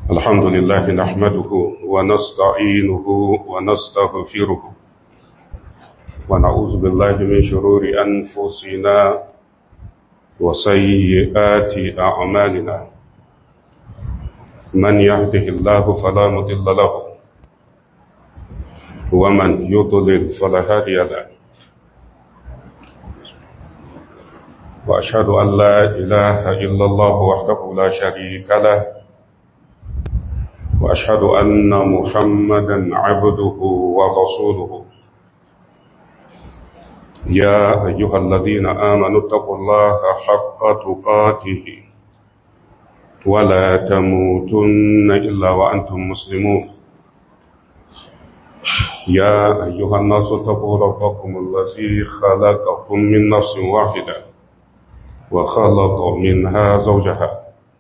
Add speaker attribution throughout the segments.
Speaker 1: الحمد لله نحمده ونستعينه ونستغفره ونعوذ بالله من شرور أنفسنا وسيئات أعمالنا من يهده الله فلا مضل له ومن يضلل فلا هادي له وأشهد أن لا إله إلا الله وحده لا شريك له وأشهد أن محمدا عبده ورسوله يا أيها الذين آمنوا اتقوا الله حق تقاته ولا تموتن إلا وأنتم مسلمون يا أيها الناس اتقوا ربكم الذي خلقكم من نفس واحدة وخلق منها زوجها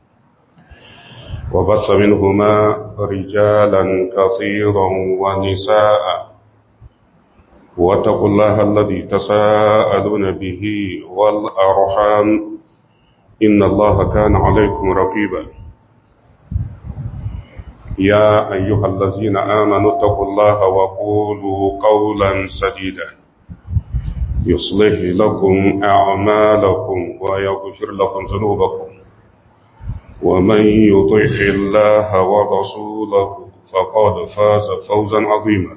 Speaker 1: وبث منهما رجالا كثيرا ونساء واتقوا الله الذي تساءلون به والأرحام إن الله كان عليكم رقيبا يا أيها الذين آمنوا اتقوا الله وقولوا قولا سديدا يصلح لكم أعمالكم ويغفر لكم ذنوبكم ومن يطع الله ورسوله فقد فاز فوزا عظيما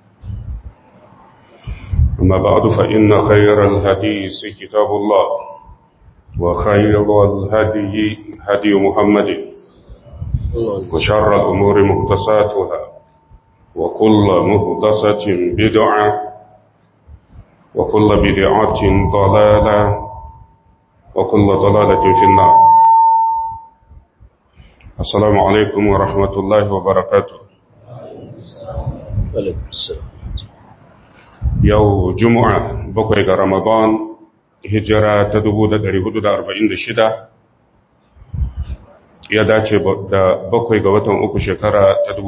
Speaker 1: أما بعد فإن خير الحديث كتاب الله وخير الهدي هدي محمد وشر الأمور مهدساتها وكل مهدسة بدعة وكل بدعة ضلالة وكل ضلالة في النار السلام عليكم ورحمة الله وبركاته yau juma'a bakwai ga ramadan hijira ta 1446 ya dace da bakwai ga watan uku shekara ta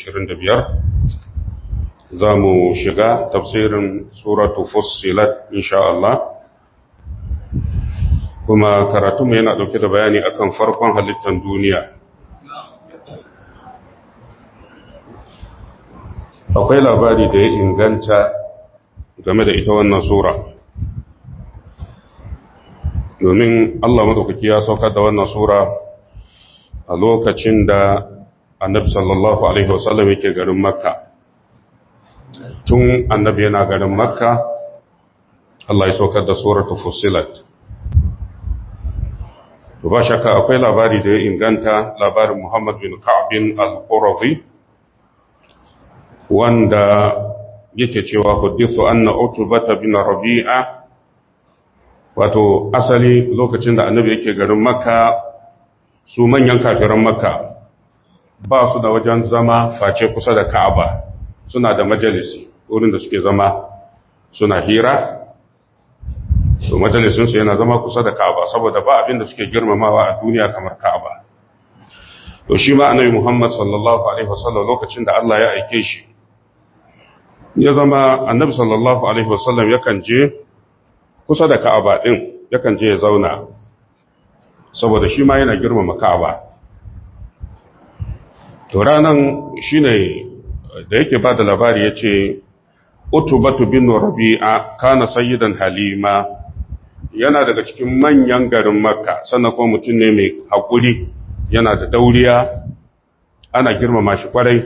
Speaker 1: 2025 za mu shiga tafsirin suratu fussilat insha Allah kuma karatunmu yana ɗauke da bayani akan farkon halittar duniya akwai labari da ya inganta game da ita wannan sura domin Allah madaukaki ya saukar da wannan sura a lokacin da annabi sallallahu alaihi wasallam yake garin makka tun annabi yana garin makka Allah ya saukar da suratul fusilat to ba shakka akwai labari da ya inganta labarin Muhammad bin Ka'b bin al-Qurazi wanda yake cewa hudithu anna utbata bin rabi'a wato asali lokacin da annabi yake garin makka su manyan kafiran makka ba su da wajen zama face kusa da ka'aba suna da majalisi wurin da suke zama suna hira su majalisinsu yana zama kusa da ka'aba saboda ba abin da suke girmamawa a duniya kamar ka'aba to shi ma annabi muhammad sallallahu alaihi wasallam lokacin da Allah ya aike shi ya zama annabi sallallahu alaihi wasallam yakan je kusa da ka'aba din yakan je ya zauna saboda shi ma yana girmama ka'aba to ranan shine da yake ba da labari yace utubatu bin rabi'a kana sayyidan halima yana daga cikin manyan garin makka sannan kuma mutum ne mai hakuri yana da dauriya ana girmama shi kwarai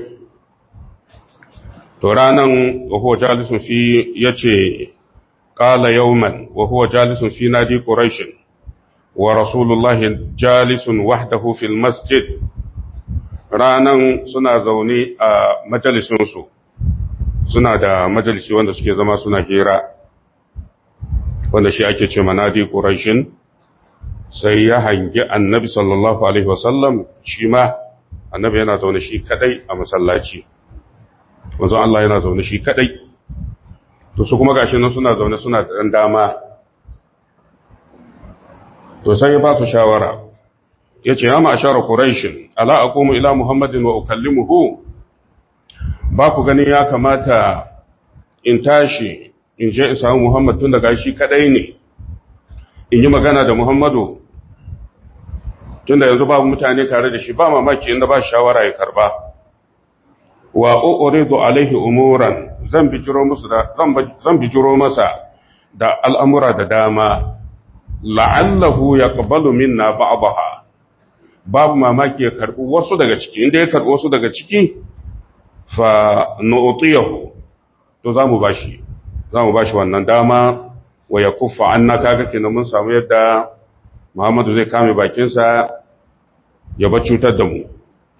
Speaker 1: to ranan wa huwa jalisun fi yace qala yawman wa huwa jalisun fi nadi quraish wa rasulullahi jalisun wahdahu fil masjid ranan suna zaune a majalisun su suna da majalisi wanda suke zama suna hira wanda shi ake ce manadi quraish sai ya hangi annabi sallallahu alaihi wasallam shi ma annabi yana zaune shi kadai a masallaci wanzan Allah yana zaune shi kadai to su kuma gashi nan suna zaune suna da dan dama to sai ya ba su shawara yace ya ma'ashara quraish ala aqumu ila muhammadin wa ukallimuhu ba ku gani ya kamata in tashi in je in samu muhammad tun daga shi kadai ne in yi magana da muhammadu tunda yanzu babu mutane tare da shi ba mamaki inda ba shawara ya karba wa uridu alaihi umuran zan bijiro musu da zan bijiro masa da al'amura da dama la'allahu yaqbalu minna ba'daha babu mamaki ya karbi wasu daga ciki inda ya karbi wasu daga ciki fa nu'tiyahu to zamu bashi zamu bashi wannan dama wa yakuffa anna kaga kenan mun samu yadda Muhammadu zai kame bakinsa ya ba cutar da mu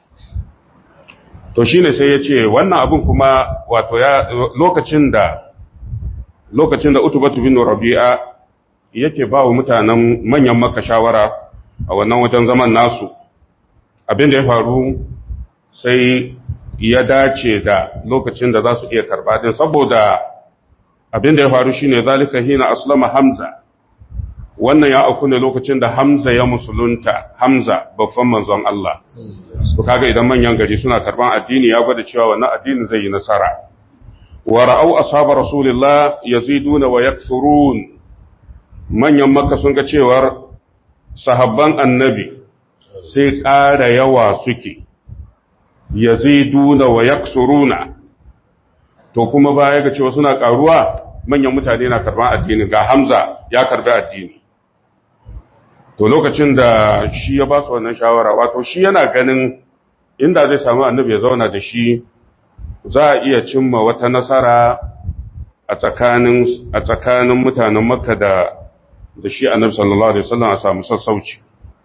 Speaker 1: to shine sai ya ce wannan abin kuma wato ya lokacin da lokacin da utubatu bin rabi'a yake ba wa mutanen manyan maka shawara a wannan wajen zaman nasu abin da ya faru sai ya dace da lokacin da za su iya karba din saboda abin da ya faru shine zalika hina aslama hamza wannan ya auku ne lokacin da hamza ya musulunta hamza babban manzon Allah to kaga idan manyan gari suna karban addini ya gwada cewa wannan addini zai yi nasara wa ra'au ashabu rasulillah yaziduna wa yakthurun manyan makka sun ga cewar sahabban annabi sai ƙara yawa suke yaziduna wa yaksuruna to kuma baya ga cewa suna ƙaruwa manyan mutane na karban addini ga hamza ya karbi addini to lokacin da shi ya ba su wannan shawara wato shi yana ganin inda zai samu annabi ya zauna da shi za a iya cimma wata nasara a tsakanin a tsakanin mutanen makka da da shi annabi sallallahu alaihi wasallam a samu sassauci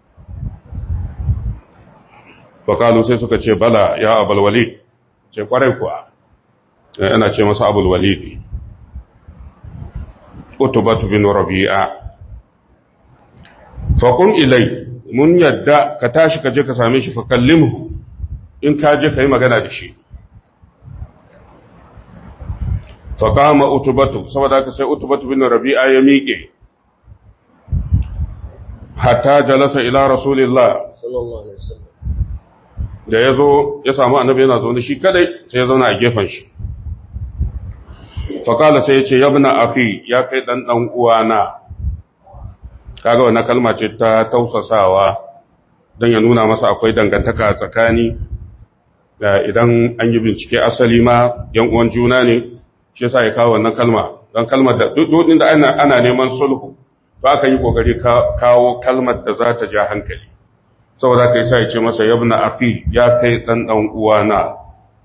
Speaker 1: fakalu sai suka ce bala ya abul walid ce kwarai kuwa ana ce masa abul walid utubatu bin rabi'a faƙun ilai mun yadda ka tashi ka je ka same shi fakallimhu in ka je ka yi magana da shi faƙama utubatu saboda ka sai utubatu bin rabi'a ya miƙe hatta jalasa ila rasulillah da ya zo ya samu annabi yana zaune shi kadai sai ya zauna a gefen shi faƙala sai ya ce yabna afi ya kai ɗan ɗan uwana kaga wannan kalma ce ta tausasawa don ya nuna masa akwai dangantaka a tsakani da idan an yi bincike asali ma yan uwan juna ne shi yasa ya kawo wannan kalma don kalmar da duk da ana, ana neman sulhu to aka yi kokari kawo kalmar da za ta ja hankali saboda kai sai ya ce masa yabna afi ya kai dan dan uwana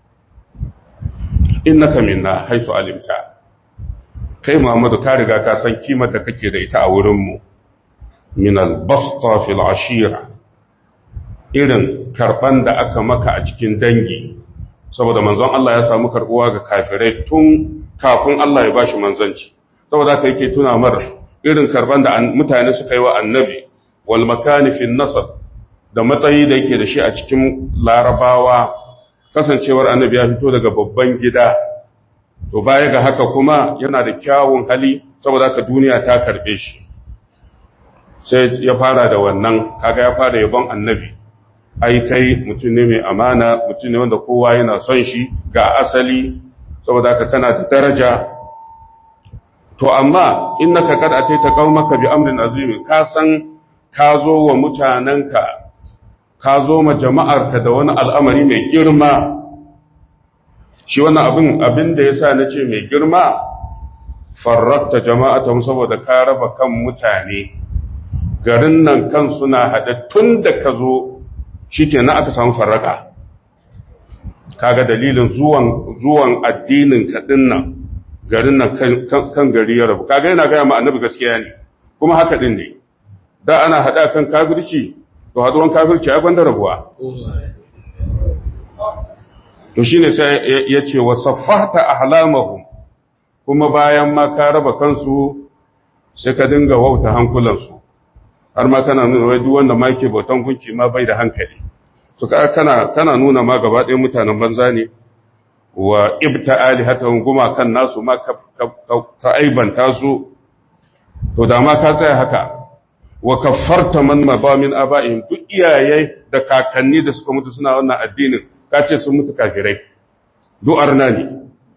Speaker 1: innaka minna haifu alimta kai Muhammadu ka riga ka san kimar da kake da ita a wurin mu min al-basta fil ashira irin karban da aka maka a cikin dangi saboda manzon Allah ya samu karbuwa ga kafirai tun kafin Allah ya bashi manzanci saboda haka yake tuna mar irin karban da mutane suka yi wa annabi wal makani fil nasab da matsayi da yake da shi a cikin larabawa kasancewar annabi ya fito daga babban gida to baya ga haka kuma yana da kyawun hali saboda haka duniya ta karbe shi sai ya fara da wannan kaga ya fara yabon annabi ai kai mutum ne mai amana mutum ne wanda kowa yana son shi ga asali saboda haka kana da daraja to amma innaka kad ataita qaumaka bi amrin azim ka san ka zo wa mutananka ka zo ma jama'arka da wani al'amari mai girma shi wannan abin abin da yasa nace mai girma farrakta jama'atan saboda ka raba kan mutane garin nan kan suna haɗe tun da ka zo shi ke na aka samu farraka kaga dalilin zuwan zuwan addinin kaɗin nan garin nan kan gari ya rabu kaga yana gaya ma annabi gaskiya ne kuma haka ɗin ne da ana haɗa kan kafirci to haɗuwan kafirci ya gwanda rabuwa to shi ne sai ya ce wa saffata ahlamahum kuma bayan ma ka raba kansu sai ka dinga wauta hankulansu har ma kana nuna wai duk wanda ma yake bautan gunki ma bai da hankali to kana kana nuna ma gaba ɗayan mutanen banza ne wa ibta alihatan guma kan nasu ma ka aibanta su to da ma ka tsaya haka wa kaffarta man maba min aba'ihim duk iyaye da kakanni da suka mutu suna wannan addinin ka ce sun mutu kafirai duk arna ne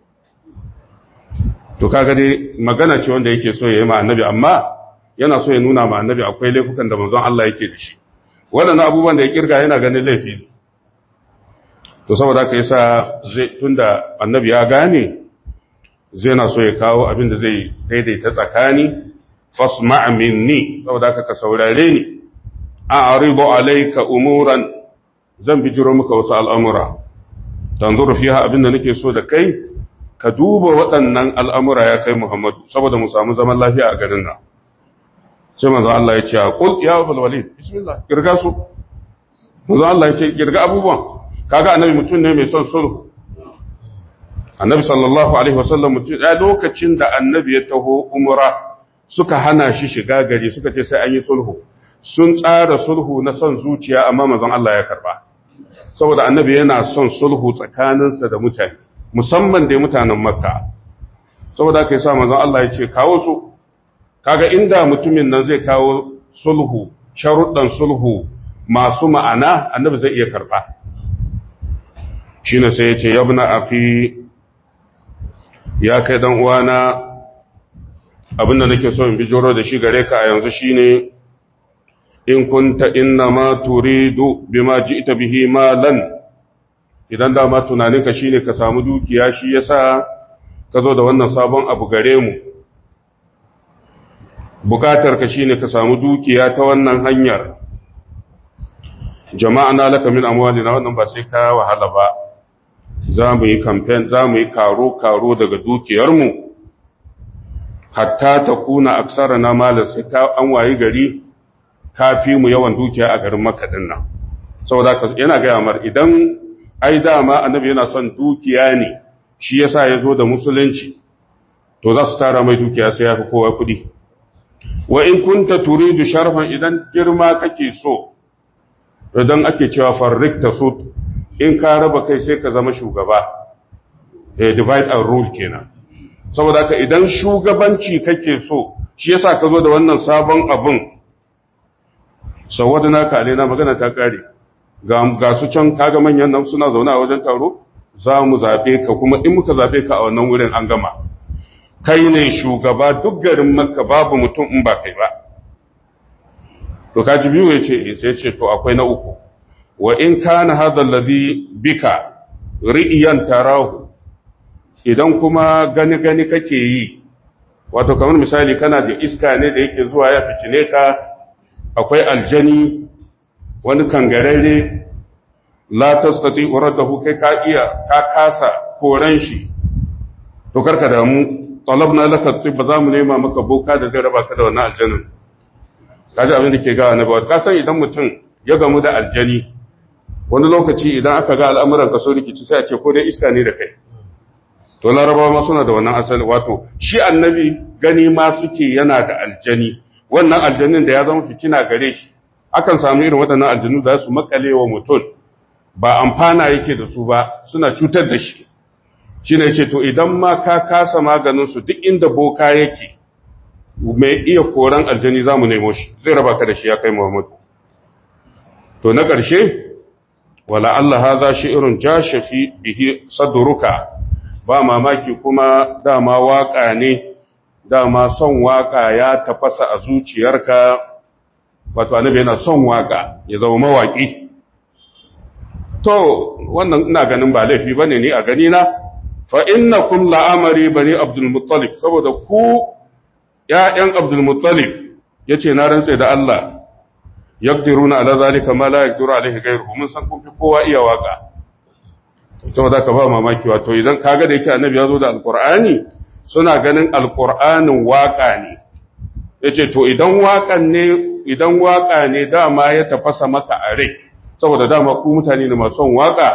Speaker 1: to kaga dai magana ce wanda yake so ya yi ma annabi amma yana so ya nuna ma annabi akwai laifukan da manzon Allah yake da shi waɗannan abubuwan da ya kirga yana ganin laifi ne to saboda haka yasa zai tunda annabi ya gane zai na so ya kawo abin da zai daidaita tsakani fasma' minni saboda haka ka saurare ni a'ridu alayka umuran zan bijiro maka wasu al'amura tanzuru fiha abin da nake so da kai ka duba waɗannan al'amura ya kai Muhammadu saboda mu samu zaman lafiya a garin nan sai manzo Allah ya ce qul ya abul walid bismillah kirga su manzo Allah ya ce kirga abubuwan kaga annabi mutum ne mai son sulhu annabi sallallahu alaihi wasallam mutum a lokacin da annabi ya taho umra suka hana shi shiga gari suka ce sai an yi sulhu sun tsara sulhu na son zuciya amma manzon Allah ya karba saboda annabi yana son sulhu tsakaninsa da mutane musamman da mutanen makka saboda aka yi sa manzon Allah ya ce kawo su kaga inda mutumin nan zai kawo sulhu sharuɗan sulhu masu ma'ana annabi zai iya karba shine sai ya ce yabna afi ya kai dan uwana abinda nake so in bijiro da shi gare ka a yanzu shine in kunta inna ma turidu bima ji'ta bihi malan idan da ma tunaninka shine ka samu dukiya shi yasa ka zo da wannan sabon abu gare mu bukatar ka shine ka samu dukiya ta wannan hanyar jama'ana laka min amwalina wannan ba sai ka wahala ba za mu yi campaign za mu yi karo-karo daga dukiyarmu hatta ta kuna aksara na malar sai ta an wayi gari ka fi mu yawan dukiya a garin makaɗin nan saboda yana gaya mar idan ai dama annabi yana son dukiya ne shi yasa ya zo da musulunci to za su tara mai dukiya sai ya fi kowa kuɗi wa in kunta turidu sharfan idan girma kake so idan ake cewa farrik ta so in ka raba kai sai ka zama shugaba eh divide and rule kenan saboda ka idan shugabanci kake so shi yasa ka zo da wannan sabon abun sawadana ka na magana ta kare ga ga su can kaga manyan nan suna zaune a wajen taro za mu zabe ka kuma in muka zabe ka a wannan wurin an gama kai ne shugaba duk garin makka babu mutum in ba kai ba to kaji biyu yace sai ce to akwai na uku wa in kana hadha alladhi bika ri'yan tarahu idan kuma gani gani kake yi wato kamar misali kana da iska ne da yake zuwa ya ficine ka akwai aljani wani kangararre la tastati uradahu kai ka iya ka kasa koran shi to karka damu talabna laka tibba zamu nema maka boka da zai raba ka da wannan aljanin kaji abin da ke ga annabawa ka san idan mutum ya gamu da aljani wani lokaci idan aka ga al'amuran ka so rikici sai a ce ko dai iska ne da kai to larabawa ma suna da wannan asali wato shi annabi gani ma suke yana da aljani wannan aljanin da ya zama fitina gare shi akan samu irin waɗannan aljanu da su makale wa mutum ba amfana yake da su ba suna cutar da shi shi ne ce to idan ma ka kasa maganin su duk inda boka yake mai iya koran aljani za mu nemo shi zai raba ka da shi ya kai muhammadu to na ƙarshe wala Allah haza shi'irun jashafi bihi sadruka ba mamaki kuma dama waka ne dama son waka ya tafasa a zuciyarka wato annabi yana son waka ya zama mawaki to wannan ina ganin ba laifi bane ni a gani na fa innakum la'amari bani abdul muttalib saboda ku ƴaƴan abdul muttalib yace na rantsa da Allah yaqdiruna ala zalika ma la yaqdiru alaihi ghayruhu mun san kun fi kowa iya waka to da ka ba mamaki wato idan kaga da yake annabi ya zo da alqur'ani suna ganin alqur'anin waka ne yace to idan wakan ne idan waka ne dama ya tafasa maka a rai saboda dama ku mutane ne masu son waka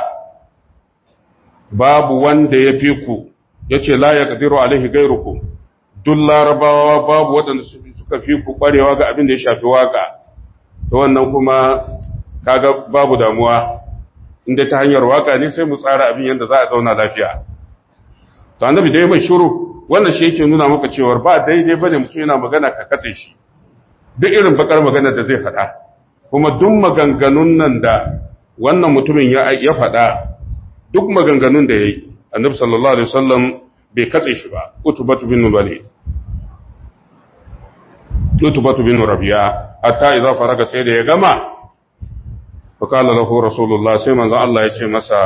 Speaker 1: babu wanda ya fi ku yace la yaqdiru alaihi ghayrukum duk larabawa babu waɗanda suka fi ku ƙwarewa ga abin da ya shafi waka to wannan kuma kaga babu damuwa inda ta hanyar waka ne sai mu tsara abin yadda za a zauna lafiya to annabi dai mai shiru wannan shi yake nuna maka cewa ba daidai bane mutum yana magana ka katse shi duk irin bakar magana da zai faɗa kuma duk maganganun nan da wannan mutumin ya ya faɗa duk maganganun da yayi annabi sallallahu alaihi wasallam bai katse shi ba utubatu bin walid utubatu bin rabi'a hatta idza faraga sai da ya gama fakala lahu rasulullah sai manzon Allah ya ce masa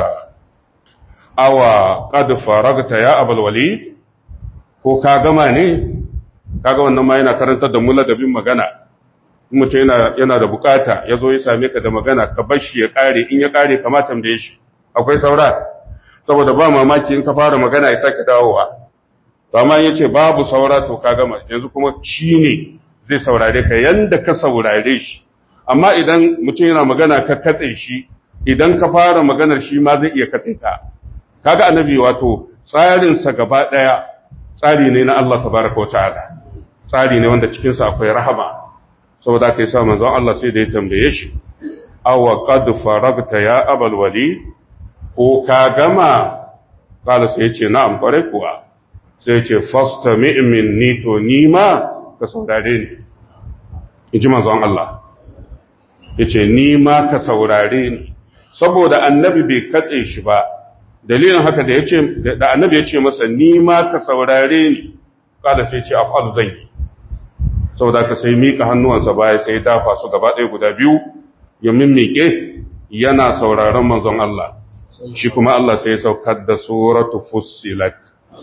Speaker 1: awa qad faragta ya abul walid ko ka gama ne kaga wannan ma yana karantar da mu ladabin magana in mutum yana yana da bukata ya zo ya same ka da magana ka bar shi ya kare in ya kare kama tambaye shi akwai saura saboda ba mamaki in ka fara magana ya sake dawowa to amma yace babu saura to ka gama yanzu kuma shi ne zai saurare ka yanda ka saurare shi amma idan mutum yana magana ka katse shi idan ka fara maganar shi ma zai iya katse ka kaga annabi wato tsarin sa gaba daya tsari ne na Allah tabaraka wa ta'ala tsari ne wanda cikin sa akwai rahama saboda kai sa manzon Allah sai da ya tambaye shi aw qad faragta ya abul walid ko ka gama kala sai ya ce na'am kware kuwa sai ce fasta mi'min ni to ni ma ka saurare ni in ji manzon Allah ya ce ni ma ka saurare ni saboda annabi bai katse shi ba dalilin haka da yace da annabi ya ce masa ni ma ka saurare ni kada sai ce af'al zan yi saboda ka sai mika hannuwansa baya sai dafa su gaba ɗaya guda biyu ya mimmike yana sauraron manzon Allah shi kuma Allah sai ya saukar da suratu fussilat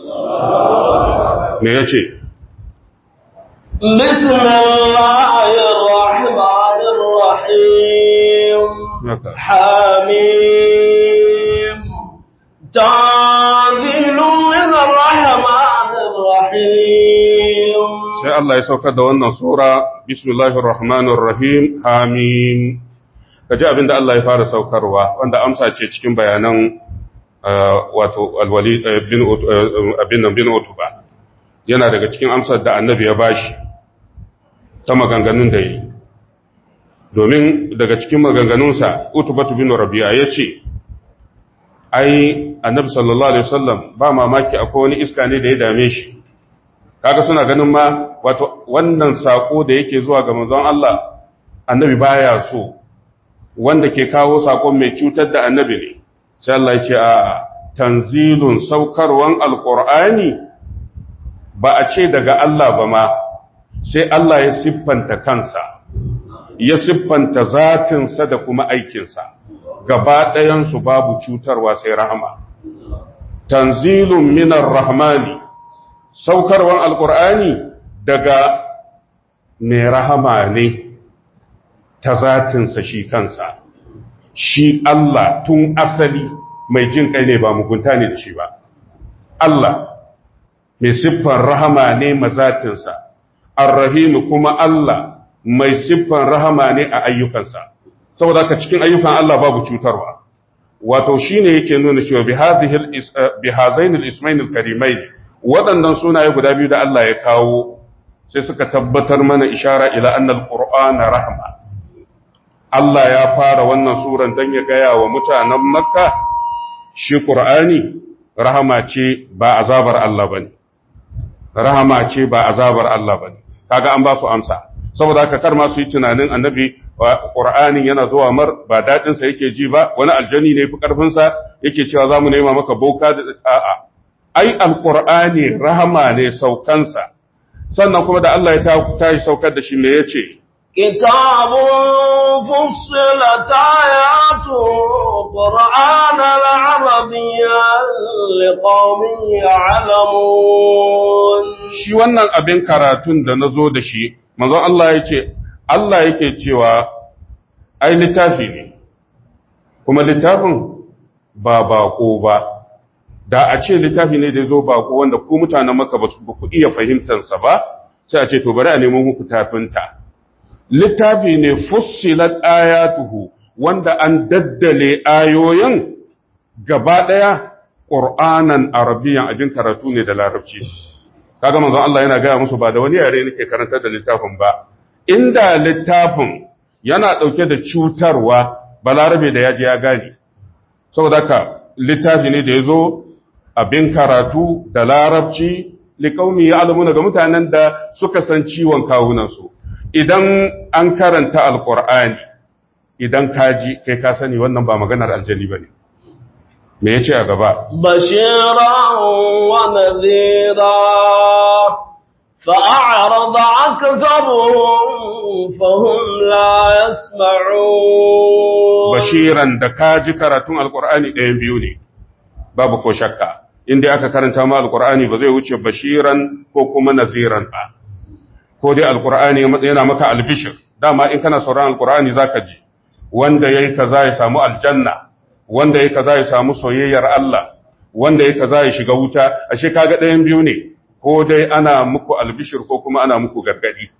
Speaker 1: me yace
Speaker 2: بسم الله الرحمن الرحيم حميم تنزيل من الرحمن الرحيم
Speaker 1: sai Allah ya saukar da wannan sura bismillahir rahmanir rahim hamim kaji abinda Allah ya fara saukarwa wanda amsa ce cikin bayanan wato alwali bin abin nan bin utuba yana daga cikin amsar da annabi ya bashi ta maganganun da yi domin daga cikin maganganunsa utubatu bin rabi'a ya ce ai annabi sallallahu alaihi wasallam ba mamaki akwai wani iska ne da ya dame shi kaga suna ganin ma wato wannan sako da yake zuwa ga manzon Allah annabi baya so wanda ke kawo sakon mai cutar da annabi ne sai Allah ya ce a tanzilun saukarwan alqur'ani ba a ce daga Allah ba ma sai Allah ya siffanta kansa ya siffanta zatinsa da kuma aikinsa gaba ɗayansu babu cutarwa sai rahama tanzilun minar rahmani saukarwan alkur'ani daga mai rahama ne ta zatinsa shi kansa shi Allah tun asali mai jin kai ne ba mugunta ne da shi ba Allah mai siffar rahama ne mazatinsa arrahimu kuma Allah mai siffan rahama ne a ayyukansa saboda ka cikin ayyukan Allah babu cutarwa wato shine yake nuna cewa bi hadhihi bi hazain al-ismain al-karimain waɗannan sunaye guda biyu da Allah ya kawo sai suka tabbatar mana ishara ila anna al-qur'ana rahma Allah ya fara wannan suran dan ya gaya wa mutanen Makka shi Qur'ani rahama ce ba azabar Allah bane rahama ce ba azabar Allah bane kaga an ba su amsa saboda haka kar ma su yi tunanin annabi Qur'anin yana zuwa mar ba dadin sa yake ji ba wani aljani ne fi karfin sa yake cewa zamu nema maka boka da a'a ai alqur'ani rahama ne saukansa sannan kuma da Allah ya tashi saukar da shi me yace
Speaker 2: كتاب فصلت آياته قرآنا عربيا لقوم يعلمون
Speaker 1: shi wannan abin karatun da na zo da shi manzon Allah ya ce Allah yake cewa ai littafi ne kuma littafin ba bako ba da a ce littafi ne da ya zo bako wanda ku mutanen maka ba ku iya fahimtansa ba sai a ce to bari a nemo muku tafinta littafi ne fussilat ayatuhu wanda an daddale ayoyin gaba ɗaya ƙur'anan arabiyan abin karatu ne da larabci kaga manzon Allah yana gaya musu ba da wani yare nake karantar da littafin ba inda littafin yana ɗauke da cutarwa balarabe da yaji ya gane saboda ka littafi ne da ya zo abin karatu da larabci liƙaumi ya alamuna ga mutanen da suka san ciwon kawunansu idan an karanta alƙur'ani idan kaji kai ka sani wannan ba maganar aljani ba ne me ya ce a gaba
Speaker 2: بشيرا ونذيرا فأعرض أكثرهم فهم لا يسمعون
Speaker 1: bashiran da ka ji karatun alkur'ani ɗayan biyu ne babu ko shakka inda aka karanta ma alkur'ani ba zai wuce bashiran ko kuma naziran ba ko dai alkur'ani yana maka albishir dama in kana sauran alkur'ani zaka ji wanda yayi kaza ya samu aljanna wanda yayi kaza ya samu soyayyar Allah wanda yayi kaza ya shiga wuta ashe kaga ɗayan biyu ne ko dai ana muku albishir ko kuma ana muku gargadi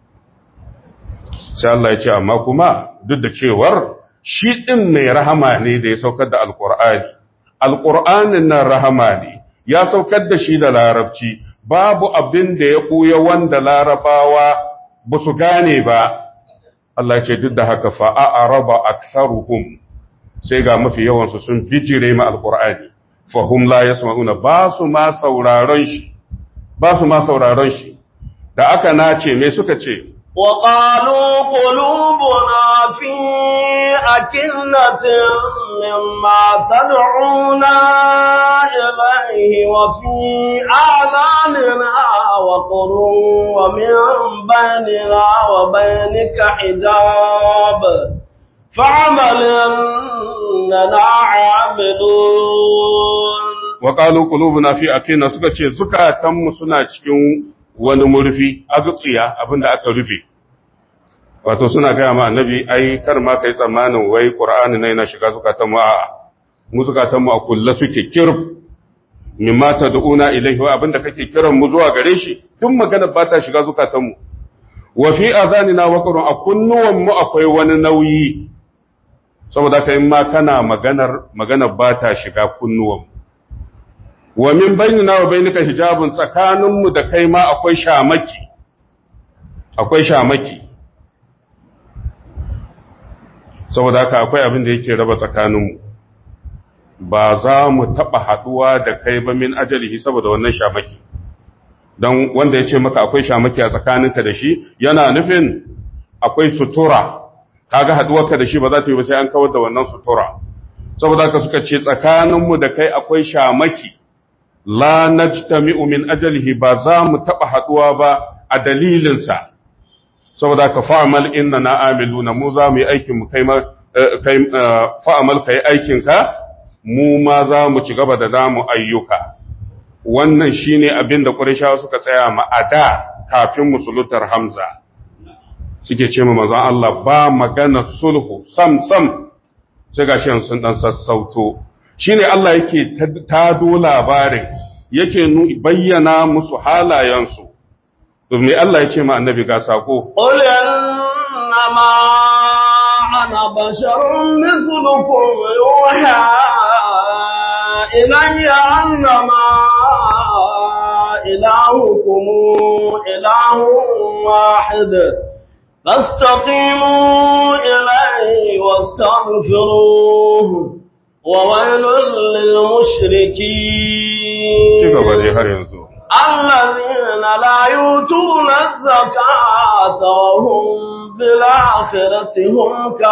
Speaker 1: sai Allah ya ce amma kuma duk da cewar shi ɗin mai rahama ne da ya saukar da alƙur'ani alƙur'anin nan rahama ne ya saukar da shi da larabci babu abin da ya ɓuya wanda larabawa ba su gane ba Allah ce duk da haka fa'a raba aksaruhum sai ga mafi yawansu sun bijire ma alƙur'ani fahum la yasma'una ba su ma sauraron shi ba su ma sauraron shi da aka nace me suka ce
Speaker 2: وقالوا قلوبنا في أكنة مما تدعونا إليه وفي آذاننا وقر ومن بيننا وبينك حجاب فعمل إننا عابدون
Speaker 1: وقالوا قلوبنا في أكنة سكتش زكاة سنة cikin wani murfi azutsiya abinda aka rufe wato suna gaya ma annabi ai kar ma kai tsammanin wai qur'ani ne yana shiga zukatan mu a'a mu zukatan mu a kulla suke kirb mimma tad'una ilayhi wa abinda kake kiran mu zuwa gare shi duk magana ba ta shiga zukatan mu wa fi azanina wa qur'an a kunnuwan mu akwai wani nauyi saboda kai ma kana maganar maganar ba ta shiga kunnuwan mu wa min bainina wa bainika hijabun tsakaninmu da kai ma akwai shamaki akwai shamaki saboda haka akwai abin da yake raba tsakaninmu ba za mu taɓa haɗuwa da kai ba min ajalihi saboda wannan shamaki don wanda ya ce maka akwai shamaki a tsakaninka da shi yana nufin akwai sutura kaga haɗuwarka da shi ba za ta yi ba sai an kawar da wannan sutura saboda haka suka ce tsakaninmu da kai akwai shamaki la najtami'u min ajalihi ba za mu taba haduwa ba a dalilinsa saboda ka fa'amal inna na amiluna mu za mu yi aikin mu kai kai fa'amal kai aikin ka mu ma za mu ci gaba da namu ayyuka wannan shine abin da Qurayshawa suka tsaya ma ada kafin musulutar Hamza suke ce ma manzon Allah ba magana sulhu sam sam sai gashi sun dan sassauto shine Allah yake tado labarin yake bayyana musu halayensu domin Allah ya ce ma annabi ga sako
Speaker 2: قل إنما أنا بشر مثلكم يوحى إلي أنما إلهكم إله واحد فاستقيموا إليه واستغفروه وويل للمشركين
Speaker 1: ci gaba dai har yanzu
Speaker 2: الذين لا يؤتون الزكاة وهم بالآخرة هم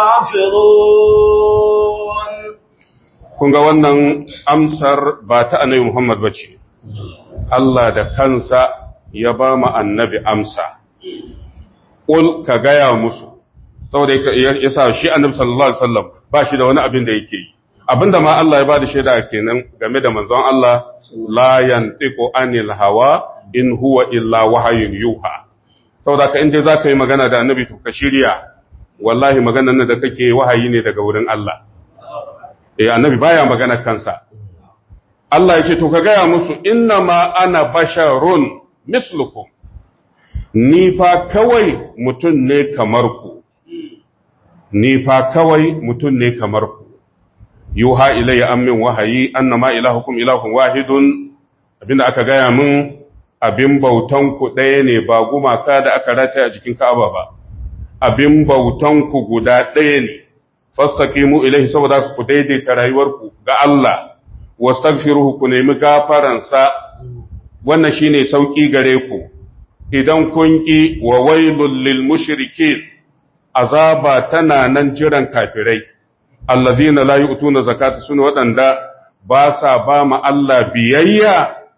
Speaker 2: كافرون
Speaker 1: kun ga wannan amsar ba ta annabi Muhammad ba ce, Allah da kansa ya ba mu annabi amsa, ƙul ka gaya musu, saboda ya sa shi annabi sallallahu Alaihi wasallam ba shi da wani abin da yake yi. Abinda ma Allah ya ba da shaida kenan game da manzon Allah, la yantiqu anil hawa in huwa illa wahayun yuha. Saboda ka inda za ka yi magana da annabi to ka shirya, wallahi maganar nan da kake wahayi ne daga wurin Allah. eh annabi baya magana kansa Allah yake to ka gaya musu inna ma ana basharun mislukum ni fa kawai mutum ne kamar ku ni fa kawai mutum ne kamar ku yuha ilayya amin wahayi annama ilahukum ilahun wahidun abinda aka gaya min abin bautan ku ɗaya ne ba gumaka da aka rataya a jikin Ka'aba ba abin bautan ku guda ɗaya ne fastaqimu ilaihi saboda ku daidaita rayuwarku ga Allah wastaghfiruhu ku nemi gafaransa wannan shine sauki gare ku idan kun ki wa wailul lil mushrikin azaba tana nan jiran kafirai allazina la yu'tuna zakata sunu wadanda ba sa ba ma Allah biyayya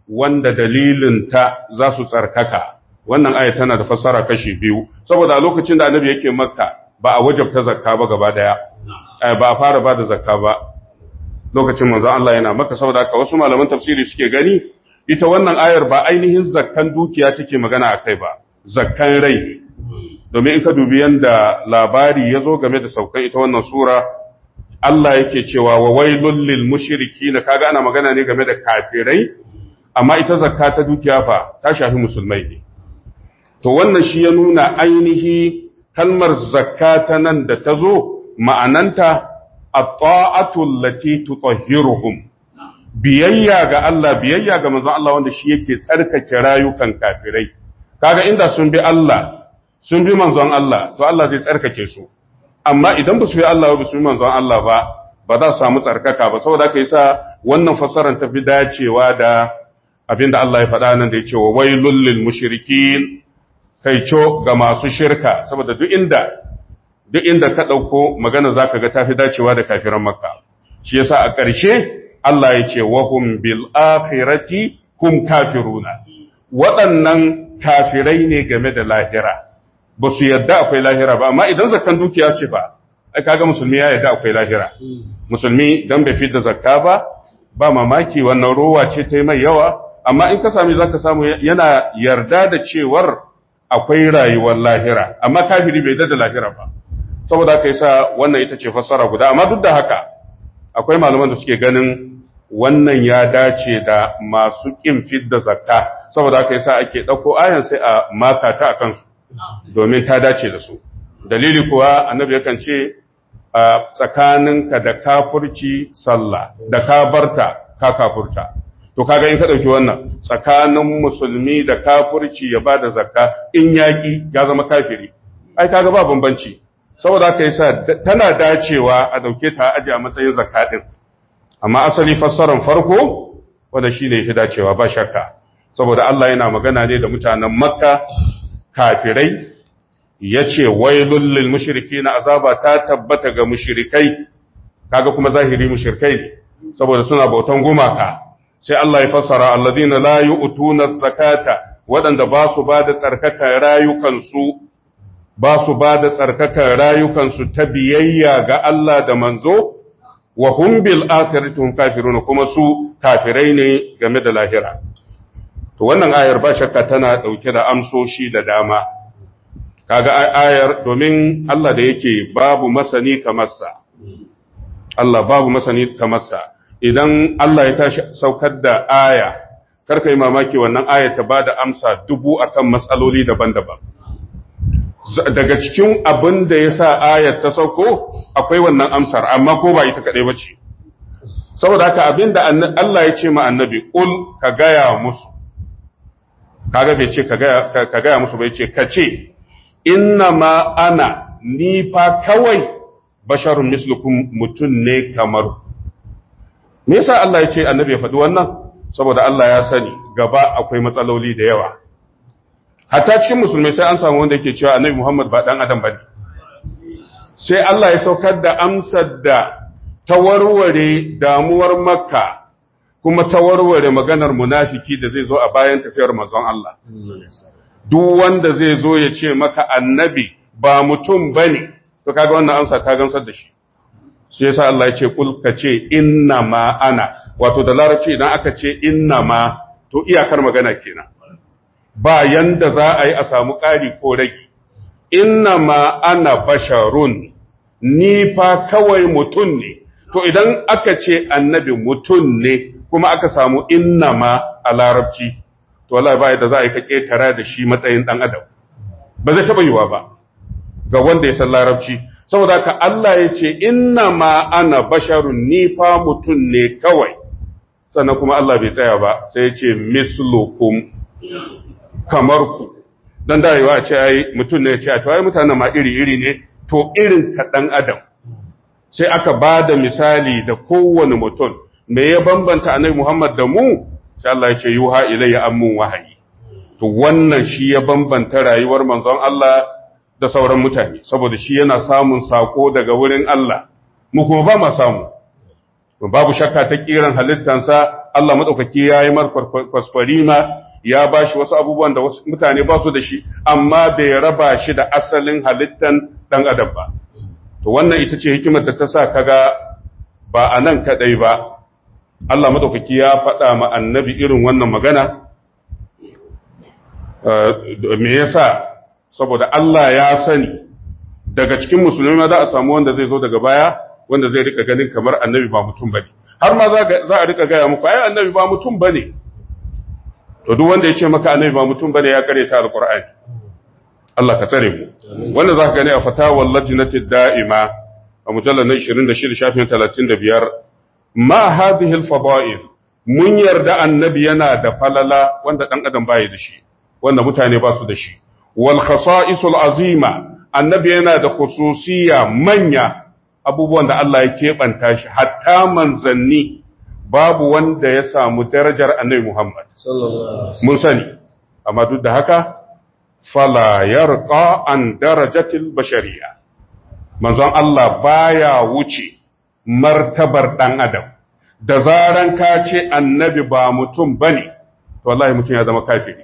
Speaker 1: wanda dalilinta za su tsarkaka wannan aya tana da fassara kashi biyu saboda a lokacin da annabi yake makka ba a wajabta zakka ba gaba daya ba a fara ba da zakka ba lokacin manzon Allah yana makka saboda haka wasu malaman tafsiri suke gani ita wannan ayar ba ainihin zakkan dukiya take magana akai ba zakkan rai domin in ka dubi yanda labari ya zo game da saukan ita wannan sura Allah yake cewa wa wailul lil mushrikin kaga ana magana ne game da kafirai amma ita zakka ta dukiya fa ta shafi musulmai ne to wannan shi ya nuna ainihi kalmar zakka ta nan da ta zo ma'ananta at-ta'atu allati tutahhiruhum biyayya ga Allah biyayya ga manzon Allah wanda shi yake tsarkake rayukan kafirai kaga inda sun bi Allah sun bi manzon Allah to Allah zai tsarkake su amma idan ba su bi Allah ba su bi manzon Allah ba ba za su samu tsarkaka ba saboda haka yasa wannan fassarar ta fi dacewa da abinda Allah ya faɗa nan da ya ce wa wailul lil mushrikin kaico ga masu shirka saboda duk inda duk inda ka ɗauko magana zaka ga tafi dacewa da kafiran makka shi yasa a ƙarshe Allah ya ce wa hum bil akhirati hum kafiruna waɗannan kafirai ne game da lahira ba su yadda akwai lahira ba amma idan zakkan dukiya ce ba ai kaga musulmi ya yadda akwai lahira musulmi dan bai fitar zakka ba ba mamaki wannan rowa ce ta yi mai yawa amma in ka sami zaka samu yana yarda da cewar akwai rayuwar lahira amma kafiri bai da lahira ba saboda haka yasa wannan ita ce fassara guda amma duk da haka akwai malaman da suke ganin wannan ya dace da masu kin fidda zakka saboda haka yasa ake dauko ayan sai a maka ta akan su domin ta dace da su dalili kuwa annabi yakan ce tsakaninka da kafurci sallah da ka barta ka kafurta to kaga in ka dauki wannan tsakanin musulmi da kafurci ya bada zakka in yaki ya zama kafiri ai kaga ba bambanci saboda haka yasa tana dacewa a dauke ta aje a matsayin zakka din amma asali fassaran farko wanda shine yake dacewa ba shakka saboda Allah yana magana ne da mutanen Makka kafirai yace wailul lil mushrikin azaba ta tabbata ga mushrikai kaga kuma zahiri mushrikai ne saboda suna bautan gumaka sai Allah ya fassara alladina la yu'tuna zakata waɗanda ba su ba da tsarkakan rayukansu ba su ba da tsarkakan rayukansu ta biyayya ga Allah da manzo wa hum bil akhirati hum kafirun kuma su kafirai ne game da lahira to wannan ayar ba shakka tana dauke da amsoshi da dama kaga ayar domin Allah da yake babu masani kamar sa Allah babu masani kamar sa idan Allah ya tashi saukar da aya karka yi mamaki wannan aya ta bada amsa dubu akan matsaloli daban-daban daga cikin abin da ya sa ayar ta sauko akwai wannan amsar amma ko ba ita kaɗai ba ce saboda haka abin da Allah ya ce ma annabi ƙul ka gaya musu kaga bai ce ka gaya musu bai ce ka ce inna ma ana ni fa kawai basharun mislukum mutum ne kamar me yasa Allah ya ce annabi ya faɗi wannan saboda Allah ya sani gaba akwai matsaloli da yawa hatta cikin musulmai sai an samu wanda yake cewa annabi Muhammad ba dan adam bane sai Allah ya saukar da amsar da ta warware damuwar makka kuma ta warware maganar munafiki da zai zo a bayan tafiyar manzon Allah duk wanda zai zo ya ce maka annabi ba mutum bane to kaga wannan amsa ta gamsar da shi sai yasa Allah ya ce kul ka ce inna ma ana wato da larabci idan aka ce inna ma to iyakar magana kenan ba yanda za a yi a samu ƙari ko rage inna ma ana basharun ni fa kawai mutum ne to idan aka ce annabi mutum ne kuma aka samu inna ma a larabci to wallahi ba yadda za a yi ka ƙetara da shi matsayin ɗan adam ba zai taɓa yiwa ba ga wanda ya san larabci saboda ka Allah ya ce inna ma ana basharun ni fa mutum ne kawai sannan kuma Allah bai tsaya ba sai ya ce mislukum kamar ku dan darewa ce ai mutum ne ya ce to ai mutanen ma iri iri ne to irin ka dan adam sai aka ba da misali da kowane mutum me ya bambanta annabi Muhammad da mu sai Allah ya ce yuha ilayya ammun wahayi to wannan shi ya bambanta rayuwar manzon Allah da sauran mutane saboda shi yana samun sako daga wurin Allah mu kuma ba ma samu babu shakka ta kiran halittansa Allah madaukaki yayi mar kwaskwarima ya bashi wasu abubuwan da wasu mutane ba su da shi amma bai raba shi da asalin halittan dan adam ba to wannan ita ce hikimar da ta sa kaga ba a nan kadai ba Allah madaukaki ya faɗa ma annabi irin wannan magana me yasa saboda Allah ya sani daga cikin musulmi ma za a samu wanda zai zo daga baya wanda zai rika ganin kamar annabi ba mutum bane har ma za a rika gaya muku ai annabi ba mutum bane to duk wanda ya ce maka annabi ba mutum bane ya kare ta alqur'ani Allah ka tsare mu wanda zaka gani a fatawar lajnatid da'ima a mujallal na 26 shafin 35 ma hadhihi al-fada'il mun yarda annabi yana da falala wanda dan adam bai da shi wanda mutane ba su da shi wal khasa'isul azima annabi yana da khususiyya manya abubuwan da Allah ya keɓanta shi hatta manzanni babu wanda ya samu darajar annabi Muhammad mun sani amma duk da haka fala yarqa an darajatil bashariya manzon Allah baya wuce martabar dan adam da zaran ka ce annabi ba mutum bane to wallahi mutum ya zama kafiri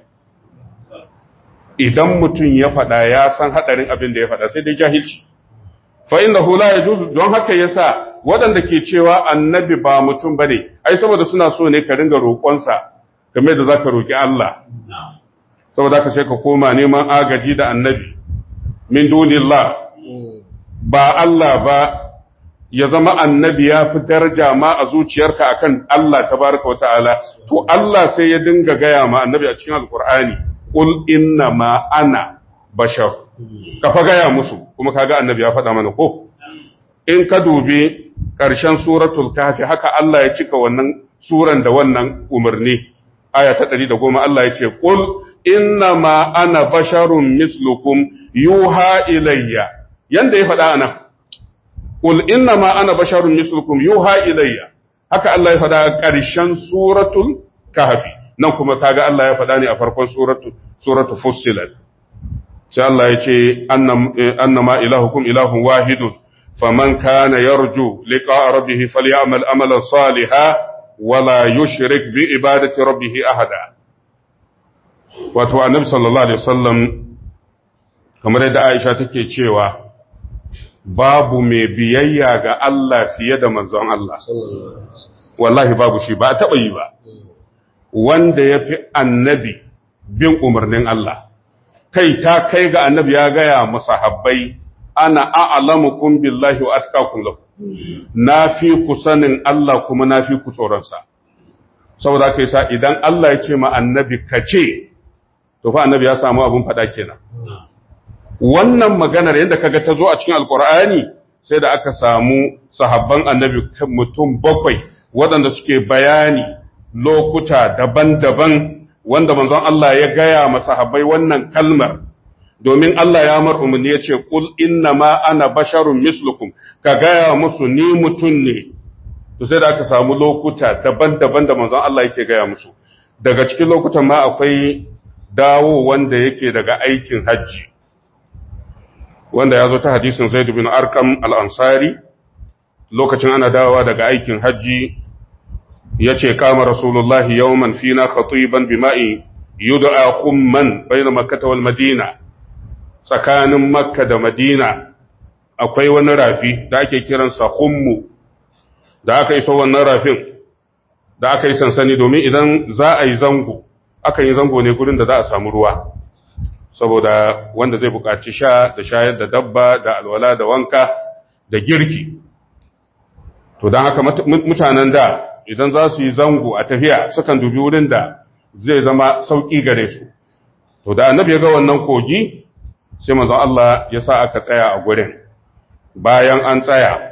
Speaker 1: idan mutum ya faɗa ya san haɗarin abin da ya faɗa sai dai jahilci fa inda hula ya juzu don haka yasa waɗanda ke cewa annabi ba mutum ba ne ai saboda suna so ne ka ringa roƙonsa game da za ka roƙi Allah saboda ka sai ka koma neman agaji da annabi min dunillah ba Allah ba ya zama annabi ya fi daraja ma a zuciyarka akan Allah tabaraka wa ta'ala to Allah sai ya dinga gaya ma annabi a cikin alkur'ani qul inna ma ana bashar ka fa gaya musu kuma kaga annabi ya faɗa mana ko in ka dubi ƙarshen suratul kahfi haka Allah ya cika wannan suran da wannan umarni aya ta 110 Allah ya ce qul inna ma ana basharun mislukum yuha ilayya yanda ya faɗa anan qul inna ma ana basharun mislukum yuha ilayya haka Allah ya faɗa ƙarshen suratul kahfi nan kuma kaga Allah ya faɗa ne a farkon suratu suratu fussilat sai Allah ya ce annama ilahukum ilahun wahidun faman kana yarju liqa'a rabbih falyamal amalan salihan wala yushrik bi ibadati rabbih ahada wato annabi sallallahu alaihi wasallam kamar yadda Aisha take cewa babu mai biyayya ga Allah fiye da manzon Allah wallahi babu shi ba taɓa yi ba wanda ya fi annabi bin umarnin Allah kai ta kai ga annabi ya gaya masahabbai ana a'lamukum billahi wa atqakum lahu na fi ku sanin Allah kuma na fi ku tsoronsa saboda kai sa idan Allah ya ce ma annabi kace to fa annabi ya samu abun fada kenan wannan maganar yadda kaga ta zo a cikin alkur'ani sai da aka samu sahabban annabi mutum bakwai waɗanda suke bayani lokuta daban-daban wanda manzon Allah ya gaya masahabbai wannan kalmar domin Allah ya mar umarni ya ce kul inna ma ana basharun mislukum ka gaya musu ni mutum ne to sai da aka samu lokuta daban-daban da manzon Allah yake gaya musu daga cikin lokutan ma akwai dawo wanda yake daga aikin hajji wanda ya zo ta hadisin Zaid bin Arqam al-Ansari lokacin ana dawowa daga aikin hajji yace kama Rasulullahi yawman fina khatiban bima'i yud'a khumman bayna Makkah wal Madina tsakanin Makka da Madina akwai wani rafi da ake kiransa khummu da aka iso wannan rafin da aka yi sansani domin idan za a yi zango aka yi zango ne gurin da za a samu ruwa saboda wanda zai buƙaci sha da shayar da dabba da alwala da wanka da girki to don haka mutanen da idan za su yi zango a tafiya sukan dubi wurin da zai zama sauƙi gare su to da annabi ya ga wannan kogi sai manzon Allah ya sa aka tsaya a gurin bayan an tsaya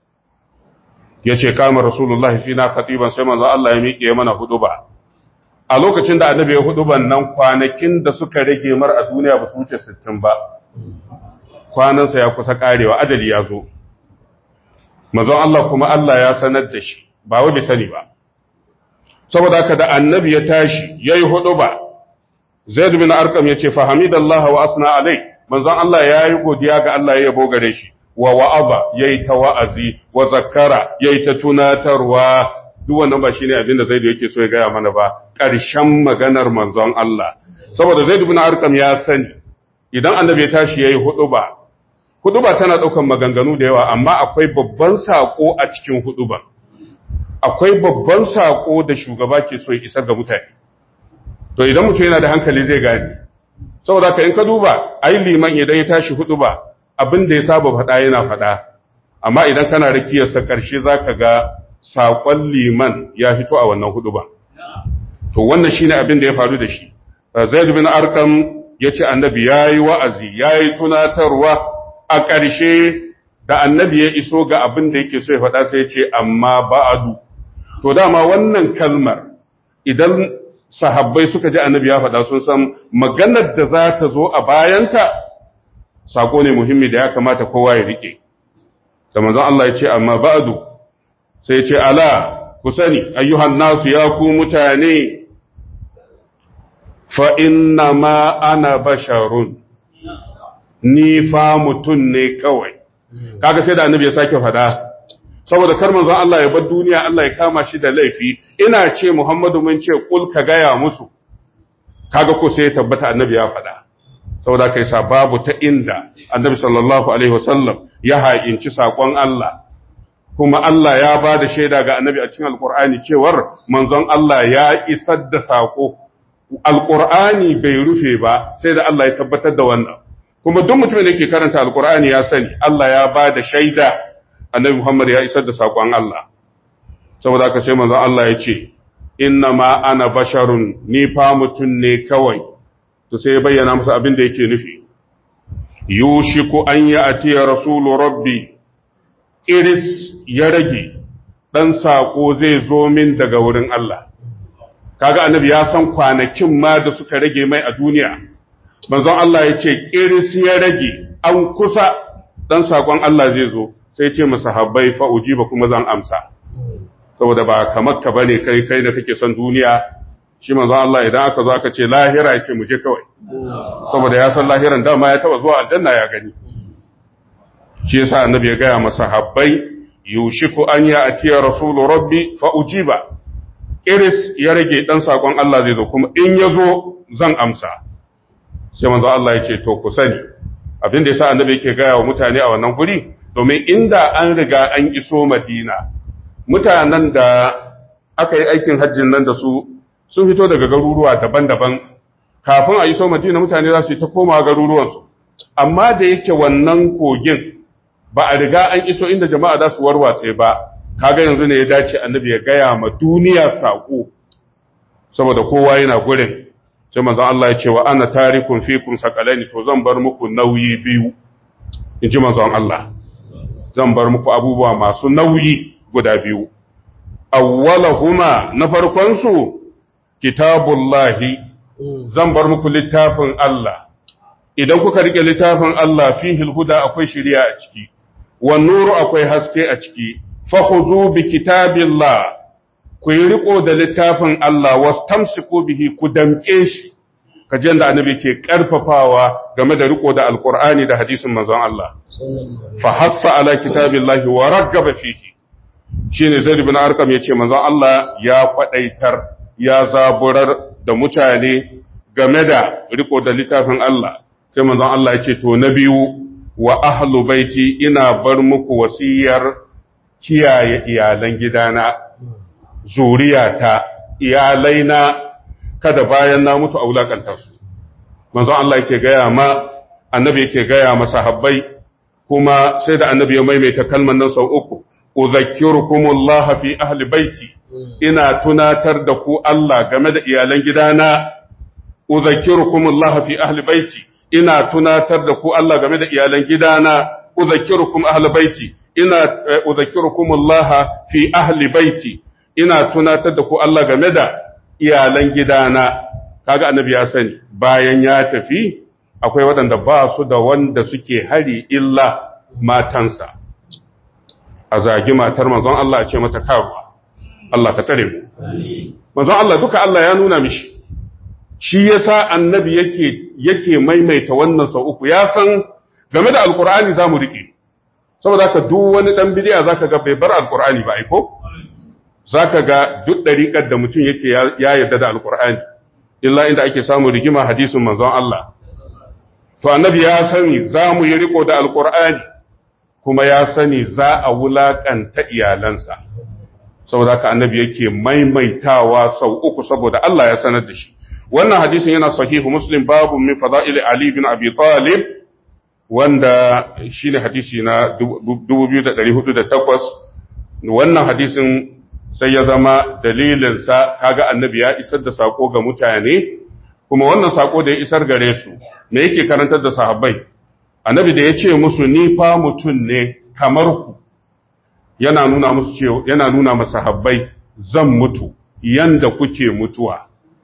Speaker 1: ya ce kama rasulullah fi na khatiban sai manzon Allah ya miƙe mana huduba a lokacin da annabi ya huduban nan kwanakin da suka rage mar a duniya ba su wuce 60 ba kwanansa ya kusa karewa ajali ya zo manzon Allah kuma Allah ya sanar da shi ba wai bai sani ba saboda haka da annabi ya tashi yayi huduba Zaid bin Arqam yace fa hamidallahu wa asna alai manzon Allah yayi godiya ga Allah ya yabo gare shi wa wa'aba yayi ta wa'azi wa zakkara yayi ta tunatarwa duk wannan ba shine abin da Zaid yake so ya gaya mana ba ƙarshen maganar manzon Allah saboda Zaid ibn Arqam ya sani idan annabi ya tashi yayi huduba huduba tana daukan maganganu da yawa amma akwai babban sako a cikin huduba akwai babban sako da shugaba ke so ya isar ga mutane to idan mutum yana da hankali zai gane saboda ka in ka duba ai liman idan ya tashi huduba abin da ya saba faɗa yana faɗa amma idan kana rakiyarsa ƙarshe zaka ga saƙon liman ya fito a wannan huduba to wannan shine abin da ya faru da shi Zaid bin Arqam yace annabi yayi wa'azi yayi tunatarwa a ƙarshe da annabi ya iso ga abin da yake so ya faɗa sai ya ce amma ba'adu to dama wannan kalmar idan sahabbai suka ji annabi ya faɗa sun san maganar da za ta zo a bayanta sako ne muhimmi da ya kamata kowa ya rike da manzon Allah ya ce amma ba'adu sai ya ce ala ku sani ayyuhan nasu ya ku mutane fa inna ma ana basharun ni fa mutun ne kawai kaga sai da annabi ya sake faɗa saboda kar manzon Allah ya bar duniya Allah ya kama shi da laifi ina ce Muhammadu mun ce kul ka gaya musu kaga ko sai ya tabbata annabi ya faɗa saboda kai sa babu ta inda annabi sallallahu alaihi wasallam ya haƙinci sakon Allah kuma Allah ya ba da shaida ga annabi a cikin alqur'ani cewar manzon Allah ya isar da sako alqur'ani bai rufe ba sai da Allah ya tabbatar da wannan kuma duk mutumin da yake karanta alqur'ani ya sani Allah ya ba da shaida annabi Muhammad ya isar da saƙon Allah, saboda haka sai manzon Allah ya ce, Inna ma ana basharun ni fa mutum ne kawai, to sai ya bayyana masa abin da yake nufi. Yushiku an yi atiya Rasulu Rabbi, Iris ya rage, ɗan saƙo zai zo min daga wurin Allah. Kaga annabi ya san kwanakin ma da suka rage mai a duniya. Manzon Allah ya ce, Iris ya rage, an kusa ɗan saƙon Allah zai zo. sai ce masahabbai fa ujiba kuma zan amsa saboda ba kamar ka bane kai kai da kake son duniya shi manzo Allah idan aka zo aka ce lahira yake mu je kawai saboda ya san lahiran dama ya taba zuwa aljanna ya gani shi yasa annabi ya gaya masahabbai yushiku an ya atiya rasulu rabbi fa ujiba iris ya rage dan sakon Allah zai zo kuma in ya zo zan amsa sai manzo Allah ya ce to ku sani abin da yasa annabi yake gaya wa mutane a wannan guri domin inda an riga an iso madina mutanen da aka yi aikin hajjin nan da su sun fito daga garuruwa daban-daban kafin a iso madina mutane za su yi ta koma garuruwansu amma da yake wannan kogin ba a riga an iso inda jama'a za su warwatse ba kaga yanzu ne ya dace annabi ya gaya ma duniya saƙo saboda kowa yana gurin sai manzon Allah ya ce wa ana tarikun fikum sakalaini to zan bar muku nauyi biyu in ji manzon Allah zan bar muku abubuwa masu nauyi guda biyu. Awwalahuma na farkonsu, kitabullahi, zan bar muku littafin Allah. Idan kuka rike littafin Allah fi huda akwai shirya a ciki, wan nuru akwai haske a ciki, fahuzu bi kitabillah, ku yi riko da littafin Allah, wastamsiku bihi ku damƙe shi, kajen da annabi ke ƙarfafawa game da riko da alƙur'ani da hadisin manzon Allah. Fa hassa ala kitabillahi wa raggaba fihi. Shine Zaid ibn Arqam yace manzon Allah ya kwadaitar ya zaburar da mutane game da riko da littafin Allah. Sai manzon Allah yace to na biyu wa ahlu baiti ina bar muku wasiyar kiyaye iyalan gidana zuriyata iyalaina kada bayan na mutu a wulakanta su manzo Allah yake gaya ma annabi yake gaya ma sahabbai kuma sai da annabi ya maimaita kalman nan sau uku udhakkirukumullah fi ahli baiti ina tunatar da ku Allah game da iyalan gidana udhakkirukumullah fi ahli baiti ina tunatar da ku Allah game da iyalan gidana udhakkirukum ahli baiti ina udhakkirukumullah fi ahli baiti ina tunatar da ku Allah game da iyalan gidana kaga annabi ya sani bayan ya tafi akwai waɗanda ba su da wanda suke hari illa matansa a zagi matar manzon Allah a ce mata karuwa Allah ka tsare mu manzon Allah duka Allah ya nuna mishi shi yasa annabi yake yake maimaita wannan sau uku ya san game da alkur'ani zamu rike saboda haka duk wani dan bidiya zaka ga bai bar alkur'ani ba aiko zaka ga duk dariƙar da mutum yake ya yarda da alqur'ani illa inda ake samu rigima hadisin manzon Allah to annabi ya sani za mu yi riko da alqur'ani kuma ya sani za a wulakanta iyalansa saboda haka annabi yake maimaitawa sau uku saboda Allah ya sanar da shi wannan hadisin yana sahihu muslim babu min fada'il ali bin abi talib wanda shine hadisi na 2408 wannan hadisin sai ya zama dalilin sa kaga annabi ya isar da sako ga mutane kuma wannan sako da ya isar gare su me yake karantar da sahabbai annabi da ya ce musu ni fa mutun ne kamar ku yana nuna musu cewa yana nuna masa habbai zan mutu yanda kuke mutuwa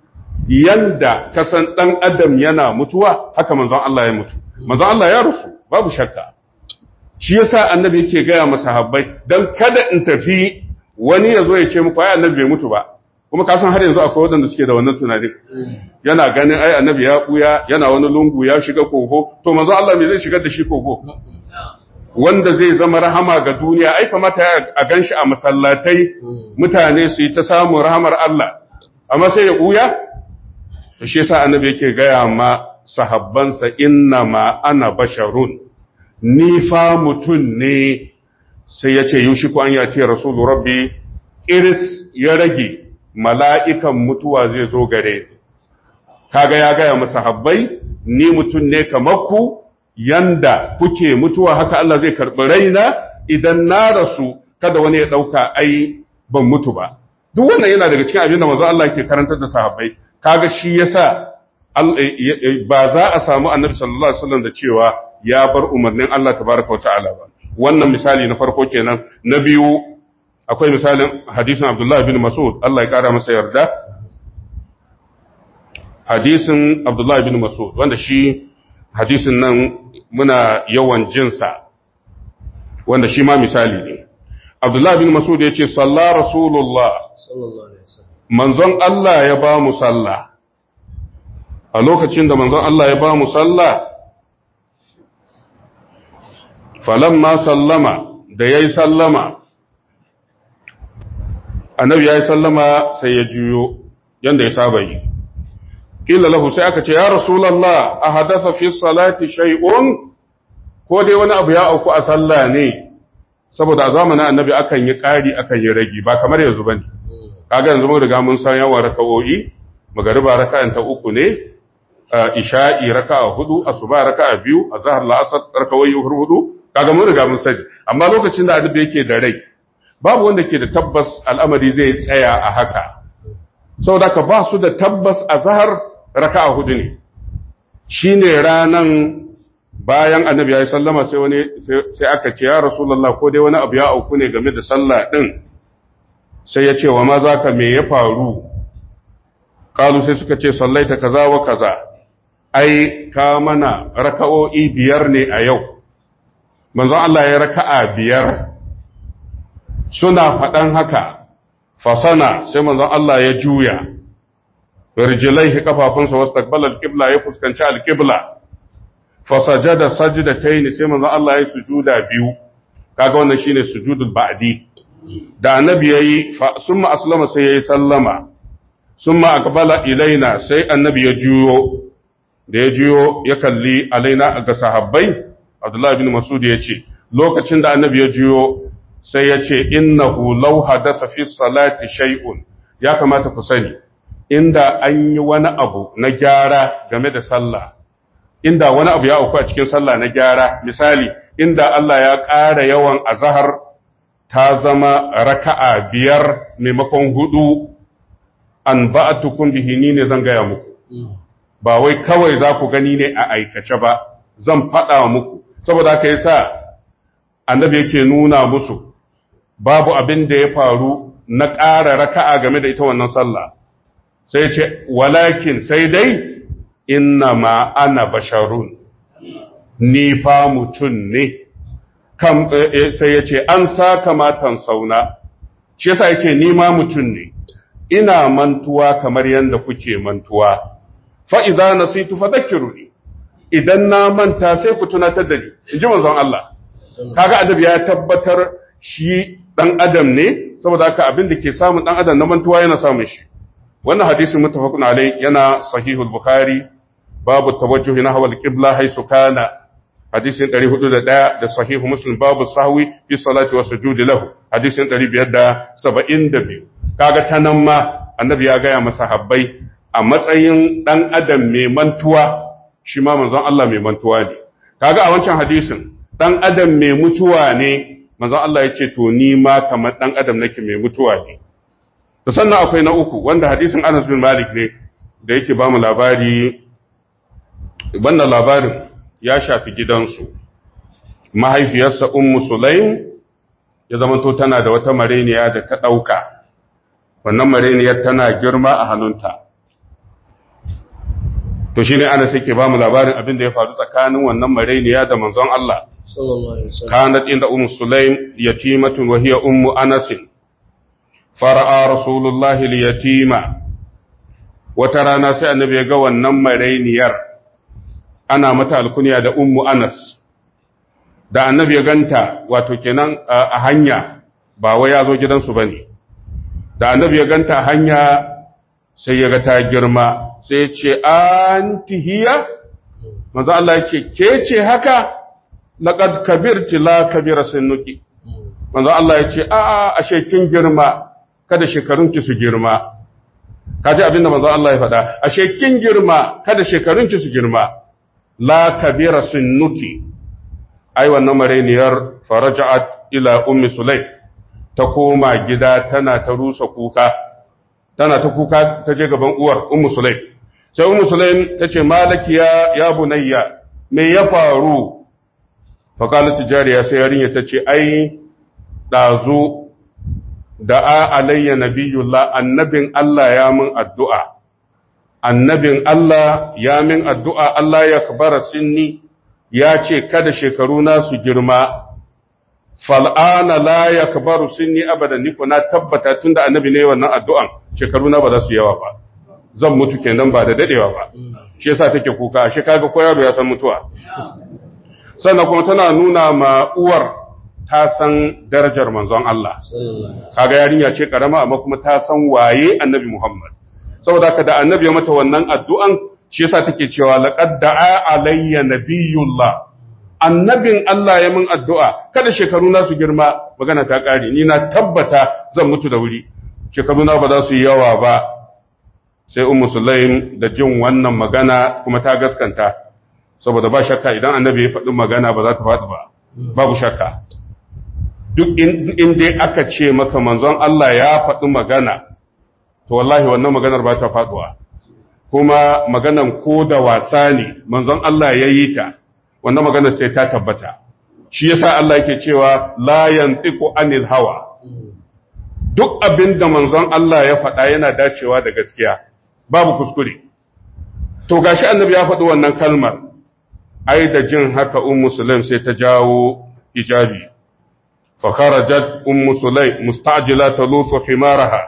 Speaker 1: yanda kasan dan adam yana mutuwa haka manzon Allah ya mutu manzon Allah ya rufu babu shakka shi yasa annabi yake gaya masa habbai dan kada in tafi wani ya zo ya ce muku ai annabi bai mutu ba kuma kasan har yanzu akwai wadanda suke da wannan tunanin yana ganin ai annabi ya buya yana wani lungu ya shiga kogo to manzon Allah me zai shigar da shi kogo wanda zai zama rahama ga duniya ai kamata a ganshi a masallatai mutane su yi ta samun rahamar Allah amma sai ya buya to shi yasa annabi yake gaya ma sahabbansa inna ma ana basharun ni fa mutun ne sai yace yushiku an yati rasulu rabbi iris ya rage mala'ikan mutuwa zai zo gare ni kaga ya gaya masa habbai ni mutun ne kamar ku yanda kuke mutuwa haka Allah zai karɓi raina idan na rasu kada wani ya ɗauka ai ban mutu ba duk wannan yana daga cikin abin da manzo Allah ke karantar da sahabbai kaga shi yasa ba za a samu annabi sallallahu alaihi wasallam da cewa ya bar umarnin Allah tabaraka ta'ala ba wannan misali na farko kenan na biyu akwai misalin hadisin Abdullah bin Mas'ud Allah ya kara masa yarda hadisin Abdullah bin Mas'ud wanda shi hadisin nan muna yawan jinsa wanda shi ma misali ne Abdullah bin Mas'ud ya ce salla Rasulullah manzon Allah ya ba mu sallah a lokacin da manzon Allah ya ba mu sallah falamma sallama da yayi sallama annabi yayi sallama sai ya juyo yanda ya saba yi kila lahu sai aka ce ya rasulullah a hadatha fi salati shay'un ko dai wani abu ya auku a sallah ne saboda a zamanin annabi akan yi ƙari akan yi ragi ba kamar yanzu bane kaga yanzu mun riga mun san yawan raka'o'i magariba raka'an ta uku ne isha'i raka'a hudu asuba raka'a biyu azhar la'asar raka'o'i hudu kaga mun riga mun sani amma lokacin da annabi yake da rai babu wanda ke da tabbas al'amari zai tsaya a haka saboda ka ba su da tabbas azhar raka'a hudu ne shi ne ranan bayan annabi ya yi sallama sai wani sai aka ce ya rasulallah ko dai wani abu ya auku ne game da sallah ɗin sai ya ce wa ma za ka me ya faru kalu sai suka ce sallaita kaza wa kaza ai ka mana raka'o'i biyar ne a yau manzon Allah ya raka'a biyar suna faɗan haka fasana sai manzon Allah ya juya rijilaihi kafafunsa wasu takbal alƙibla ya fuskanci alƙibla fasajada sajidataini sai manzon Allah ya sujuda biyu kaga wannan shine sujudul ba'di da annabi yayi summa aslama sai yayi sallama summa aqbala ilaina sai annabi ya juyo da ya juyo ya kalli alaina ga sahabbai Abdullah ibn Mas'ud ya ce lokacin da annabi ya juyo sai ya ce innahu law hadatha fi salati shay'un ya kamata ku sani inda an yi wani abu na gyara game da sallah inda wani abu ya auku a cikin sallah na gyara misali inda Allah ya ƙara yawan azahar ta zama raka'a biyar maimakon hudu an ba'atukum bihi ni ne zan gaya muku ba wai kawai za ku gani ne a aikace ba zan faɗa muku saboda haka yasa annabi yake nuna musu babu abin da ya faru na ƙara raka'a game da ita wannan sallah sai ce walakin sai dai inna ma ana basharun ni fa mutum ne kam sai ya ce an sa kamatan sauna shi yasa yake ni ma mutum ne ina mantuwa kamar yadda kuke mantuwa fa idza nasitu fadhakkiruni idan na manta sai ku tunatar da ni inji manzon Allah kaga adabi ya tabbatar shi dan adam ne saboda haka abin da ke samun dan adam na mantuwa yana samun shi wannan hadisin muttafaqun alai yana sahihul bukhari babu tawajjuhi nahwa al-qibla haythu kana hadisin 401 da sahihu muslim babu sahwi fi salati wa sujudi lahu hadisin 572 kaga tanan ma annabi ya gaya masa habbai a matsayin dan adam mai mantuwa shi ma manzon Allah mai mantuwa ne kaga a wancan hadisin dan adam mai mutuwa ne manzon Allah ya ce to ni ma kamar dan adam nake mai mutuwa ne to sannan akwai na uku wanda hadisin Anas bin Malik ne da yake ba mu labari wannan labarin ya shafi gidansu mahaifiyarsa ummu sulaim ya zamanto tana da wata mareniya da ta ɗauka wannan mareniyar tana girma a hannunta to shi ne ana ke ba mu labarin abin da ya faru tsakanin wannan mareniya da manzon Allah kanat inda ummu sulaim yatimatun wa hiya ummu anasin fara'a rasulullahi liyatima wata rana sai annabi ya ga wannan marainiyar ana mata alkunya da ummu anas da annabi ya ganta wato kenan a hanya ba wai ya zo gidansu ba ne da annabi ya ganta a hanya sai ya ga ta girma sai ya ce anti hiya manzo Allah ya ce ke ce haka laqad kabirti la kabira sinnuki manzo Allah ya ce a ashe kin girma kada shekarunki su girma kaji abinda manzo Allah ya faɗa ashe kin girma kada shekarunki su girma la kabira sunnuki ai wannan mareniyar faraja'at ila ummi sulaim ta koma gida tana ta rusa kuka tana ta kuka ta je gaban uwar ummu sulaim sai ummu sulaim ta ce malaki ya ya bunayya me ya faru fa qalat jariya sai yarinya ta ce ai dazu da'a alayya nabiyullah annabin Allah ya mun addu'a annabin Allah ya min addu'a Allah ya kabara sinni ya ce kada shekaru na su girma, fal'ana la ya kabaru sinni abada niko na tabbata tun da annabi ne wannan addu'an shekaru na ba za su yawa ba, zan mutu kenan ba da daɗewa ba, shi yasa take kuka, shi kaga ko yaro ya san mutuwa. Sannan kuma tana nuna ma uwar ta san darajar manzon Allah, kaga yarinya ce ƙarama amma kuma ta san waye annabi Muhammad. saboda ka da annabi ya mata wannan addu'an shi yasa take cewa laqad da'a alayya nabiyullah annabin Allah ya min addu'a kada shekaru na su girma magana ta kare ni na tabbata zan mutu da wuri shekaru na ba za su yi yawa ba sai ummu sulaim da jin wannan magana kuma ta gaskanta saboda ba shakka idan annabi ya faɗi magana ba za ta faɗi ba babu shakka duk in dai aka ce maka manzon Allah ya faɗi magana to wallahi wannan maganar ba ta faduwa kuma maganan ko da wasa ne manzon Allah ya yi ta wannan maganar sai ta tabbata shi yasa Allah yake cewa la yantiqu anil hawa duk abin da manzon Allah ya faɗa yana dacewa da gaskiya babu kuskure to gashi annabi ya faɗi wannan kalmar ai da jin haka ummu sulaim sai ta jawo ijabi fa kharajat ummu sulaim mustajila talufu himaraha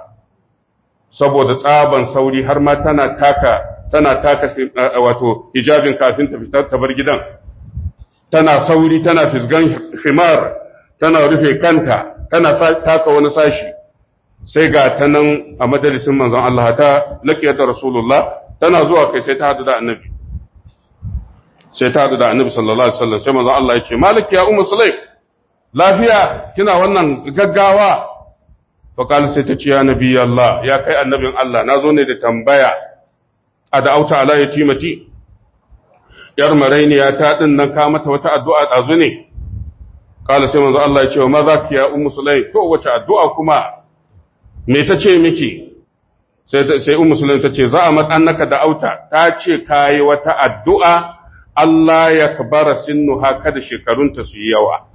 Speaker 1: saboda tsaban sauri har ma tana taka tana taka wato hijabin kafin ta fitar ta bar gidan tana sauri tana fisgan himar tana rufe kanta tana taka wani sashi sai ga ta nan a majalisin manzon Allah ta laqiyata rasulullah tana zuwa kai sai ta hadu da annabi sai ta hadu da annabi sallallahu alaihi wasallam sai manzon Allah ya ce malik ya ummu sulaim lafiya kina wannan gaggawa faƙali sai ta ce ya nabi Allah ya kai annabin Allah na zo ne da tambaya a da auta ala ya timati ‘yar marainiya ta ɗin nan ka mata wata addu'a ɗazu ne ƙala sai manzo Allah ya ce wa ma za ki ya umu sulai to wace addu'a kuma me ta ce miki sai umu sulai ta ce za a matsannaka da auta ta ce ka yi wata addu'a Allah ya kabara sinnu haka da shekarunta su yi yawa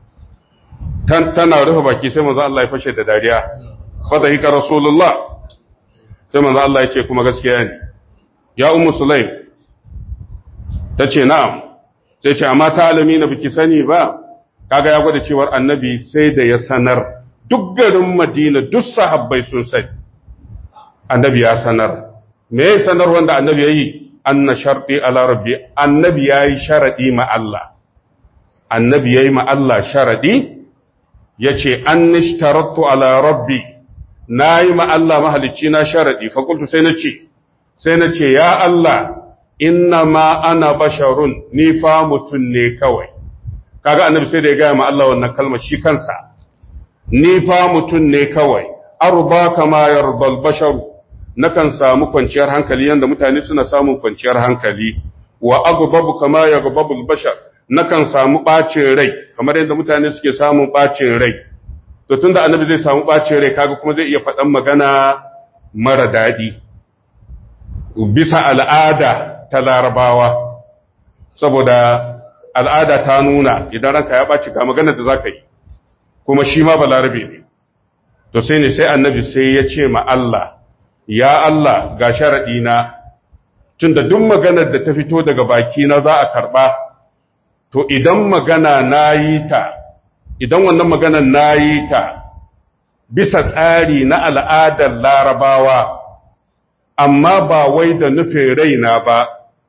Speaker 1: tana rufe baki sai manzo Allah ya fashe da dariya sadaqika rasulullah sai manzo Allah ya ce kuma gaskiya ne ya ummu sulaim tace na'am sai ce amma ta alami na biki sani ba kaga ya gwada cewar annabi sai da ya sanar duk garin Madina duk sahabbai sun sani annabi ya sanar me ya sanar wanda annabi yayi anna sharti ala rabbi annabi yayi sharadi ma Allah annabi yayi ma Allah sharadi yace annishtaratu ala rabbi nayi ma Allah mahalicci na sharadi fa qultu sai nace sai nace ya Allah inna ma ana basharun ni fa mutun ne kawai kaga annabi sai da ya gaya ma Allah wannan kalmar shi kansa ni fa mutun ne kawai arba kama yarbal basharu nakan samu kwanciyar hankali yanda mutane suna samun kwanciyar hankali wa agbabu kama yagbabul bashar nakan samu bacin rai kamar yadda mutane suke samun bacin rai to tunda annabi zai samu bacin rai kaga kuma zai iya faɗan magana mara daɗi bisa al'ada ta larabawa saboda al'ada ta nuna idan ranka ya ɓaci ga maganar da za ka yi kuma shi ma balarabe ne to sai ne sai annabi sai ya ce ma Allah ya Allah ga sharaɗina tun da duk maganar da ta fito daga baki na za a karɓa to idan magana na yi ta idan wannan maganar na yi ta bisa tsari na al'adar larabawa amma ba wai da nufin raina ba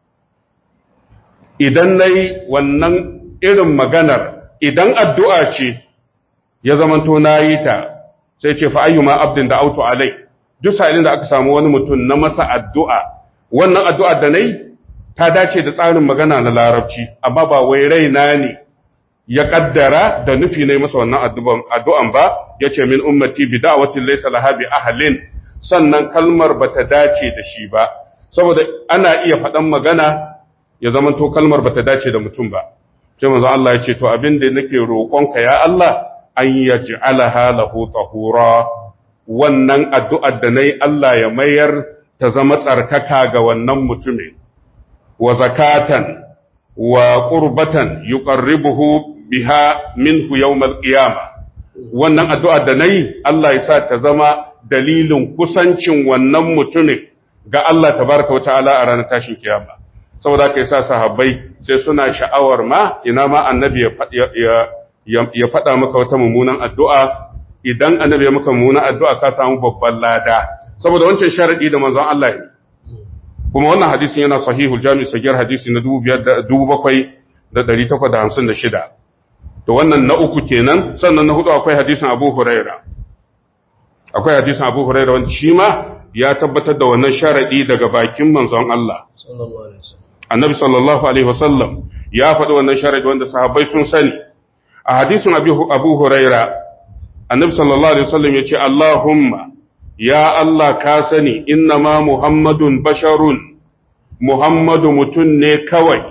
Speaker 1: idan na yi wannan irin maganar idan addu'a ce ya zamanto na yi ta sai ce fa'ayyuma abdin da auto alai duk sa'ilin da aka samu wani mutum na masa addu'a wannan addu'a da na yi ta dace da tsarin magana na larabci amma ba wai raina ne ya kaddara da nufi ne masa wannan addu'an ba ya ce min ummati bi da'awatin laysa laha bi ahlin sannan kalmar bata dace da shi ba saboda ana iya faɗan magana ya zamanto kalmar bata dace da mutum ba sai manzo Allah ya ce to abin da nake roƙonka ya Allah an yaj'alaha lahu tahura wannan addu'ar da nayi Allah ya mayar ta zama tsarkaka ga wannan mutumin wa zakatan wa qurbatan yuqarribuhu biha minhu yawmal qiyamah wannan addu'ar da nayi Allah ya sa ta zama dalilin kusancin wannan mutumin ga Allah tabaraka wa ta'ala a ranar tashin kiyama saboda kai sa sahabbai sai suna sha'awar ma ina ma annabi ya faɗa maka wata mummunan addu'a idan annabi ya maka mummunan addu'a ka samu babban lada saboda wancan sharadi da manzon Allah ya kuma wannan hadisin yana sahihul jami' sagir hadisi na 2856 to wannan na uku kenan sannan na hudu akwai hadisin Abu Huraira akwai hadisin Abu Huraira wanda shi ma ya tabbatar da wannan sharadi daga bakin manzon Allah annabi sallallahu alaihi wasallam ya faɗi wannan sharadi wanda sahabbai sun sani a hadisin Abu Huraira annabi sallallahu alaihi wasallam ya ce Allahumma ya Allah ka sani inna ma Muhammadun basharun Muhammadu mutum ne kawai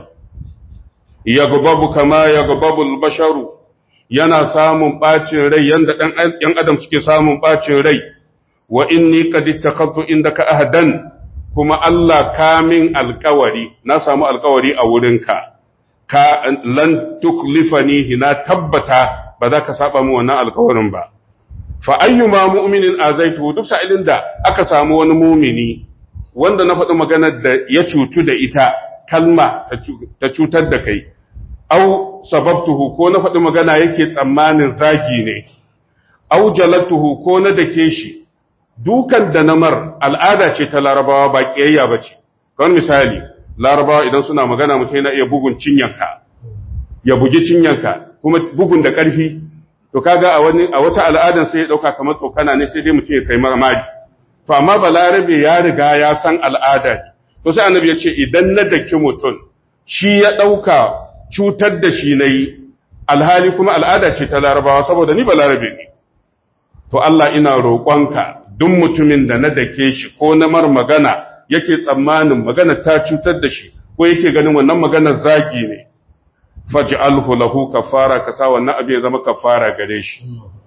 Speaker 1: yagbabu kama yagbabul basharu yana samun bacin rai yanda ɗan adam suke samun bacin rai wa inni qad ittakhadtu indaka ahdan kuma Allah kamin alkawari na samu alkawari a wurinka ka lan tuklifani na tabbata ba za ka saba mu wannan alkawarin ba fa ayyuma mu'minin azaitu duk sa'ilin da aka samu wani mumini wanda na faɗi maganar da ya cutu da ita kalma ta cutar da kai au sababtuhu ko na faɗi magana yake tsammanin zagi ne au jalatuhu ko na dake shi dukan da namar al'ada ce ta larabawa ba ƙiyayya ba ce kawai misali larabawa idan suna magana mutum yana iya bugun cinyanka ya bugi cinyanka kuma bugun da ƙarfi to kaga a wani a wata al'adan sai ya dauka kamar tsokana ne sai dai mutum ya kai mari to amma balarabe ya riga ya san al'ada ne to sai annabi ya ce idan na daki mutum shi ya dauka cutar da shi nayi alhali kuma al'ada ce ta larabawa saboda ni balarabe ne to Allah ina roƙonka duk mutumin da na dake shi ko na mar magana yake tsammanin magana ta cutar da shi ko yake ganin wannan maganar zagi ne faj'alhu lahu kafara kasa wannan abin ya zama kafara gare shi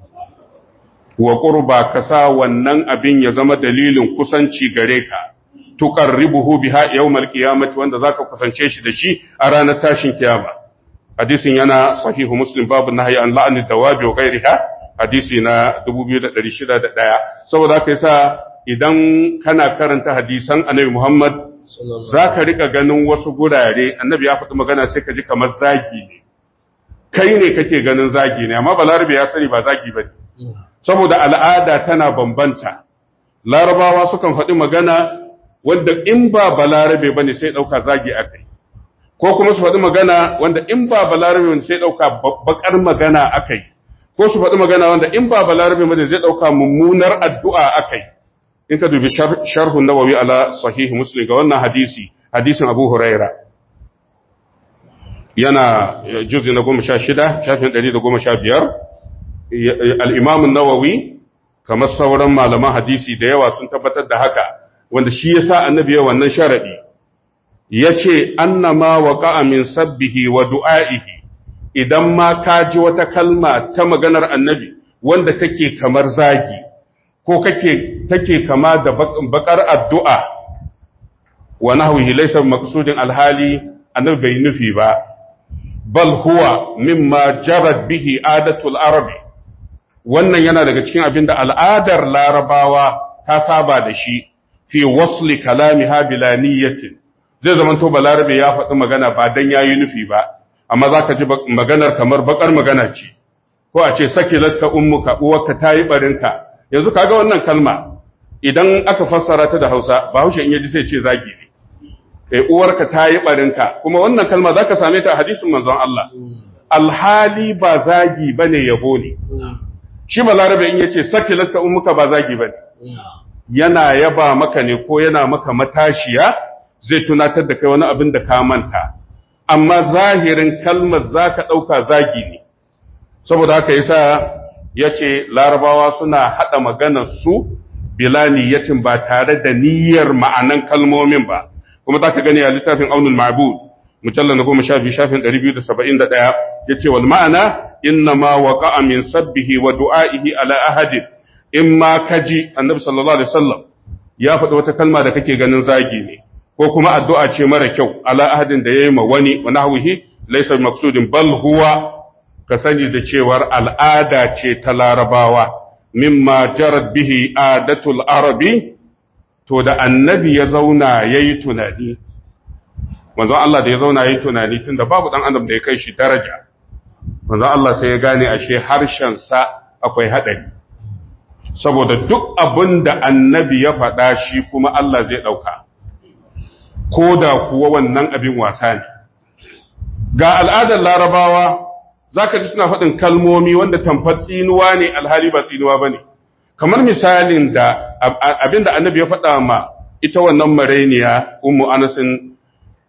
Speaker 1: wa qurba kasa wannan abin ya zama dalilin kusanci gare ka tuqarribuhu biha yawmal qiyamati wanda zaka kusance shi da shi a ranar tashin kiyama hadisin yana sahihu muslim babu nahyi an la'ani dawabi wa ghairiha hadisi na 2601 saboda haka yasa idan kana karanta hadisan annabi Muhammad za ka rika ganin wasu gurare annabi ya faɗi magana sai ka ji kamar zagi ne kai ne kake ganin zagi ne amma balarabe ya sani ba zagi ba saboda al'ada tana bambanta larabawa sukan faɗi magana wanda in ba balarabe ba ne sai ɗauka zagi a kai ko kuma su faɗi magana wanda in ba balarabe ne sai ɗauka bakar magana a kai ko su faɗi magana wanda in ba balarabe ba zai ɗauka mummunar addu'a akai in ka dubi sharhun nawawi ala sahih muslim ga wannan hadisi hadisin abu huraira yana juzi na goma sha shida shafin ɗari da goma sha biyar al'imamun nawawi kamar sauran malaman hadisi da yawa sun tabbatar da haka wanda shi ya sa annabi ya wannan sharaɗi ya ce annama wa ƙa'amin sabbihi wa du'a'ihi idan ma ka ji wata kalma ta maganar annabi wanda take kamar zagi ko kake take kama da bakar addu'a wa nahwihi laysa maqsudin alhali annabi bai nufi ba bal huwa mimma jarat bihi adatul arabi wannan yana daga cikin abinda al'adar larabawa ta saba da shi fi wasli kalamiha bila niyyatin zai zama to balarabe ya faɗi magana ba dan yayi nufi ba amma zaka ji maganar kamar bakar magana ce ko a ce sakilatka ummuka uwarka tayi barinka yanzu kaga wannan kalma idan aka fassara ta da Hausa Bahaushe in yaji sai ce zagi ne eh uwarka tayi barinka kuma wannan kalma zaka same ta a hadisin manzon Allah alhali ba zagi bane yabo ne shi balarabe in yace sakilatka ummuka ba zagi bane yana yaba maka ne ko yana maka matashiya zai tunatar da kai wani abin da ka manta amma zahirin kalmar zaka dauka zagi ne saboda haka yasa yace larabawa suna hada maganar su bila niyyatin ba tare da niyyar ma'anan kalmomin ba kuma zaka gani a littafin aunul ma'bud mujallal na goma sha biyu shafin ɗari biyu da saba'in da ɗaya ya ce wal ma'ana inna ma waƙa'a min sabbihi wa du'a'ihi ala ahadin in ma kaji annabi sallallahu alaihi wasallam ya faɗi wata kalma da kake ganin zagi ne ko kuma addu'a ce mara kyau ala ahadin da yayi ma wani wa nahwihi laysa maqsudin bal huwa ka sani da cewar al'ada ce ta larabawa mimma jarat bihi adatul arabi to da annabi ya zauna yayi tunani manzon Allah da ya zauna yayi tunani tunda babu dan adam da ya kai shi daraja manzon Allah sai ya gane ashe harshen sa akwai hadari saboda duk abin da annabi ya faɗa shi kuma Allah zai ɗauka ko da kuwa wannan abin wasa ne ga al'adar larabawa za ka ji suna faɗin kalmomi wanda tamfar tsinuwa ne alhali ba tsinuwa ba ne kamar misalin da abin da annabi ya faɗa ma ita wannan marainiya umu anasin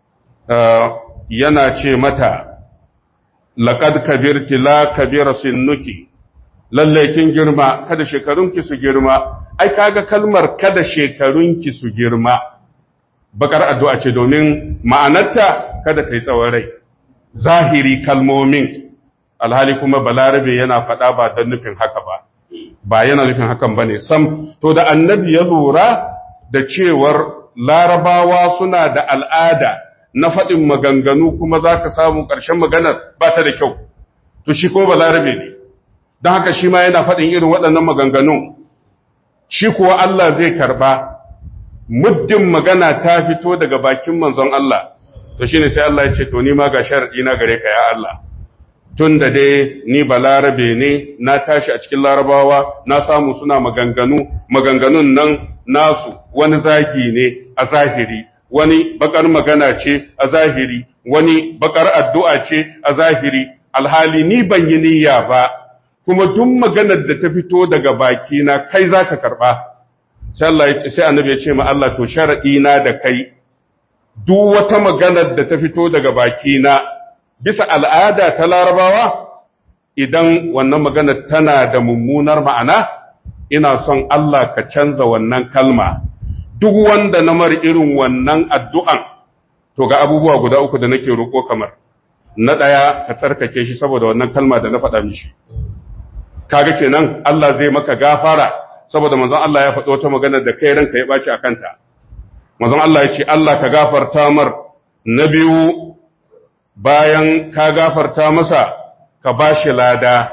Speaker 1: yana ce mata laƙad kabirti la kabira sinnuki lallai kin girma kada shekarunki su girma ai kaga kalmar kada shekarunki su girma bakar addu'a ce domin ma'anarta kada kai tsawon rai zahiri kalmomin alhali kuma balarabe yana faɗa ba don nufin haka ba ba yana nufin hakan ba ne sam to da annabi ya lura da cewar larabawa suna da al'ada na faɗin maganganu kuma za ka samu ƙarshen maganar ba ta da kyau to shi ko balarabe ne don haka shi ma yana faɗin irin waɗannan maganganun shi kuwa Allah zai karɓa muddin magana ta fito daga bakin manzon Allah to shi ne sai Allah ya ce to ni ma ga sharaɗi na gare ka ya Allah tun da dai ni ba larabe ne na tashi a cikin larabawa na samu suna maganganu maganganun nan nasu wani zagi ne a zahiri wani bakar magana ce a zahiri wani bakar addu'a ce a zahiri alhali ni ban yi niyya ba kuma duk maganar da ta fito daga baki na kai za ka karɓa sai annabi ya ce ma Allah to sharaɗi na da kai duk wata maganar da ta fito daga baki na bisa al'ada ta larabawa idan wannan maganar tana da mummunar ma'ana ina son Allah ka canza wannan kalma duk wanda na mar irin wannan addu'an to ga abubuwa guda uku da nake roƙo kamar na ɗaya ka tsarkake shi saboda wannan kalma da na faɗa mishi kaga kenan Allah zai maka gafara saboda manzon Allah ya faɗo wata magana da kai ranka ya baci akan ta manzon Allah ya ce Allah ka gafarta mar na biyu bayan ka gafarta masa ka bashi lada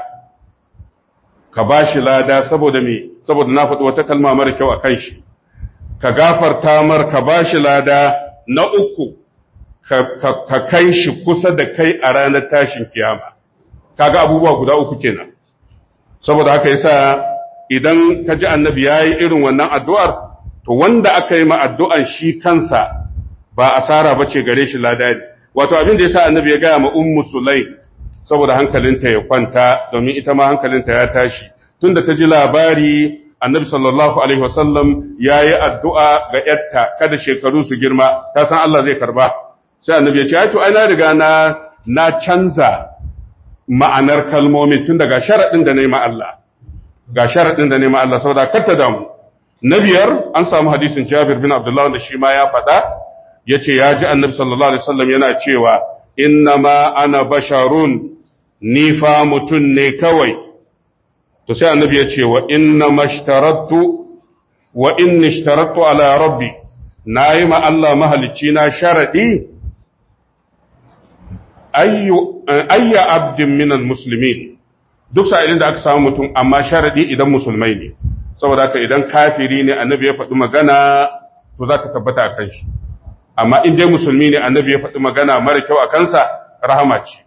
Speaker 1: ka bashi lada saboda me saboda na faɗi wata kalma mara kyau akan shi ka gafarta mar ka bashi lada na uku ka kai shi kusa da kai a ranar tashin kiyama kaga abubuwa guda uku kenan saboda haka yasa idan ka ji annabi ya yi irin wannan addu'ar to wanda aka yi ma addu'an shi kansa ba asara ba ce gare shi lada ne wato abin da yasa annabi ya gaya ma ummu sulai saboda hankalinta ya kwanta domin ita ma hankalinta ya tashi tunda ta ji labari annabi sallallahu alaihi wasallam ya yi addu'a ga ‘yarta kada shekaru su girma ta san Allah zai karba sai annabi ya ce ai to ai na riga na na canza ma'anar kalmomin tun daga sharaɗin da nema Allah ga sharaɗin da nema Allah saboda kar ta damu na biyar an samu hadisin Jabir bin Abdullah wanda shi ma ya faɗa ya ce ya ji annabi sallallahu alaihi wasallam yana cewa inna ma ana basharun ni fa mutum ne kawai to sai annabi ya ce wa inna mashtarattu wa inni ishtarattu ala rabbi nayi ma Allah mahalicci na sharadi ayyu ayya abdin minal muslimin duk sa'ilin da aka samu mutum amma sharadi idan musulmai ne saboda haka idan kafiri ne annabi ya faɗi magana to za ta tabbata a kan shi amma in dai musulmi ne annabi ya faɗi magana mara kyau a kansa rahama ce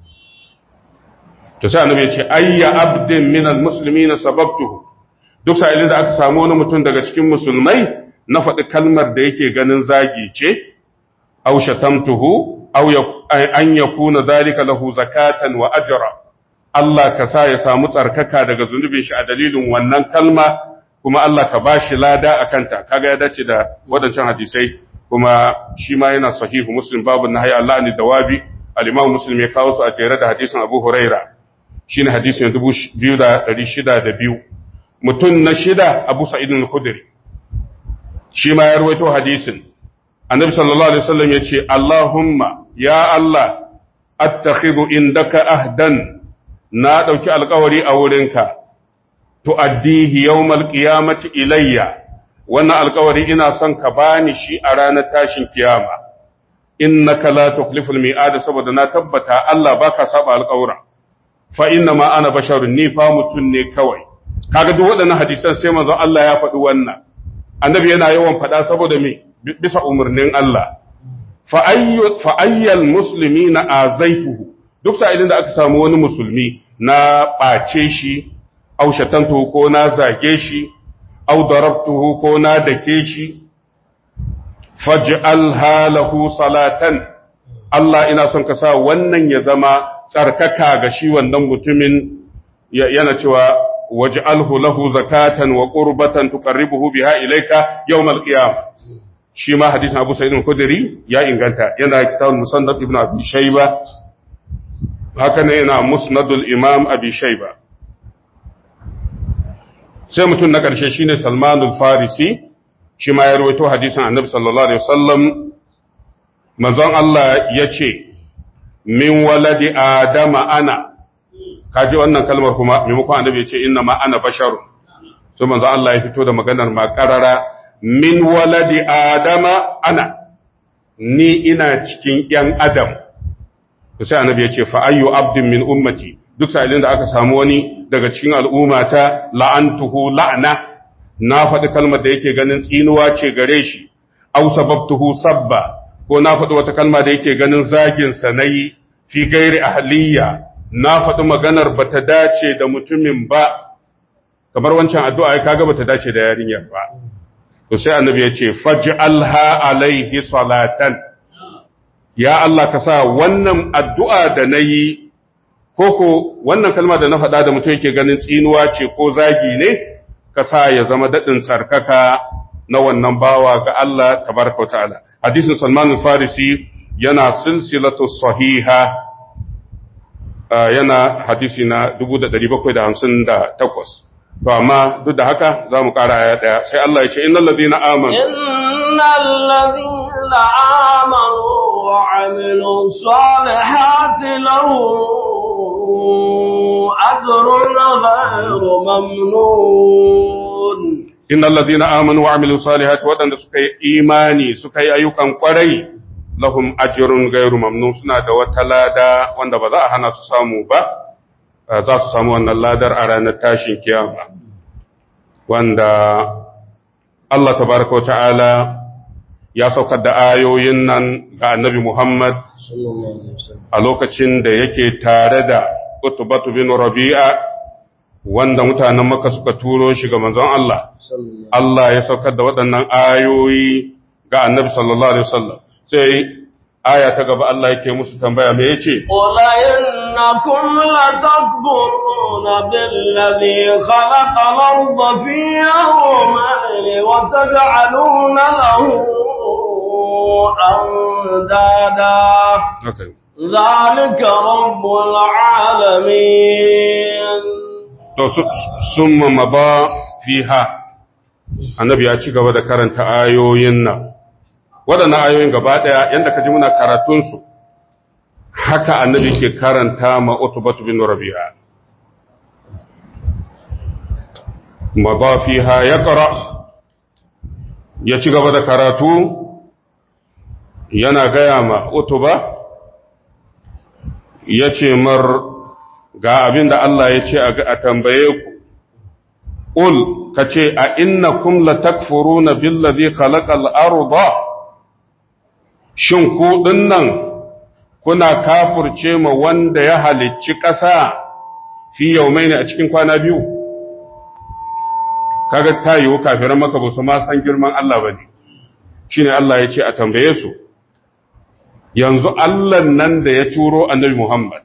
Speaker 1: to sai annabi ya ce ayya abdin minal muslimina sababtuhu duk sa'ilin da aka samu wani mutum daga cikin musulmai na faɗi kalmar da yake ganin zagi ce aw shatamtuhu aw an yakuna zalika lahu zakatan wa ajra Allah ka sa ya samu tsarkaka daga zunubin shi a dalilin wannan kalma kuma Allah ka bashi lada akanta kaga ya dace da wadancan hadisai kuma shi ma yana sahihu muslim babu nahyi Allah ni dawabi al-imam muslim ya kawo su a jere da hadisin Abu Huraira shine hadisin 2602 mutun na shida Abu Sa'id al-Khudri shi ma ya rawaito hadisin annabi sallallahu alaihi wasallam yace Allahumma ya Allah attakhidhu indaka ahdan na dauki alƙawari a wurinka tu'addihi yawmal qiyamati ilayya wannan alƙawari ina son ka bani shi a ranar tashin kiyama innaka la tukhliful mi'ad saboda na tabbata Allah baka saba alƙawura fa inna ma ana basharun ni fa mutun ne kawai kaga duk waɗannan hadisan sai manzon Allah ya faɗi wannan annabi yana yawan faɗa saboda me bisa umarnin Allah fa ayyal musulmi na azaituhu duk sa'ilin da aka samu wani musulmi na ɓace shi au shatantuhu ko na zage shi au darabtuhu ko na dake shi faj'al halahu salatan Allah ina son ka sa wannan ya zama tsarkaka ga shi wannan mutumin yana cewa waj'alhu lahu zakatan wa qurbatan tuqarribuhu biha ilayka yawm al-qiyamah shi ma hadisin Abu Sa'id al-Khudri ya inganta yana kitabul Musannad ibn Abi Shayba haka ne yana Musnadul Imam Abi Shayba sai mutum na ƙarshe shine Salman al-Farisi shi ma ya rawaito hadisin Annabi sallallahu alaihi wasallam manzon Allah yace min waladi adama ana kaji wannan kalmar kuma maimakon Annabi yace inna ma ana basharun sai manzon Allah ya fito da maganar ma qarara min waladi adama ana ni ina cikin ‘yan adam sai annabi ya ce fa'ayyu abdin min ummati duk sa'ilin da aka samu wani daga cikin al'ummata la'antuhu la'ana na faɗi kalmar da yake ganin tsinuwa ce gare shi au sababtuhu sabba ko na faɗi wata kalma da yake ganin zaginsa na yi fi gairi ahliya na faɗi maganar ba ta dace da mutumin ba kamar wancan addu'a ya kaga ba ta dace da yarinyar ba to sai annabi ya ce faj'alha alaihi salatan ya Allah ka sa wannan addu'a da nayi koko wannan kalma da na faɗa da mutum yake ganin tsinuwa ce ko zagi ne ka sa ya zama daɗin tsarkaka na wannan bawa ga Allah tabaraka ta'ala hadisin Salman al-Farisi yana silsilatu sahiha yana hadisi na 1758 to amma duk da haka za mu ƙara aya ɗaya sai Allah ya ce innal ladina amanu
Speaker 2: innal ladina amanu wa amilu salihati lahum ajrun ghayru mamnun
Speaker 1: innal ladina amanu wa amilu salihati wadanda suka yi imani suka yi ayyukan kwarai lahum ajrun ghayru mamnun suna da wata lada wanda ba za a hana su samu ba za su samu wannan ladar a ranar tashin kiyama wanda Allah tabaraka wa ta'ala ya saukar da ayoyin nan ga annabi Muhammad a lokacin da yake tare da Utbatu bin Rabi'a wanda mutanen Makka suka turo shi ga manzon Allah Allah ya saukar da waɗannan ayoyi ga annabi sallallahu alaihi wasallam sai aya ta gaba Allah yake musu tambaya me yace
Speaker 2: qul أئنكم لتكبرون بالذي خلق الأرض في يومين وتجعلون له أندادا
Speaker 1: Okay.
Speaker 2: ذلك رب العالمين
Speaker 1: To sun maba fiha, annabi ya ci gaba da karanta ayoyin nan. Waɗannan ayoyin gaba ɗaya, yadda ka ji muna karatunsu, haka annabi ke karanta ma Utubatu bin Rabi'a. Maba fiha ya ƙara, ya ci gaba da karatu, yana gaya ma Utuba, ya ce mar ga abin da Allah ya ce a tambaye ku, Ul, ka ce, A inna kum la takfuru na billazi khalaqal arda shin ku nan kuna kafurce ma wanda ya halicci ƙasa fi yaumai ne a cikin kwana biyu? Kaga ta yiwu kafiran maka ba su ma san girman Allah ba ne, shi ne Allah ya ce a tambaye su, yanzu Allah nan da ya turo annabi Muhammad.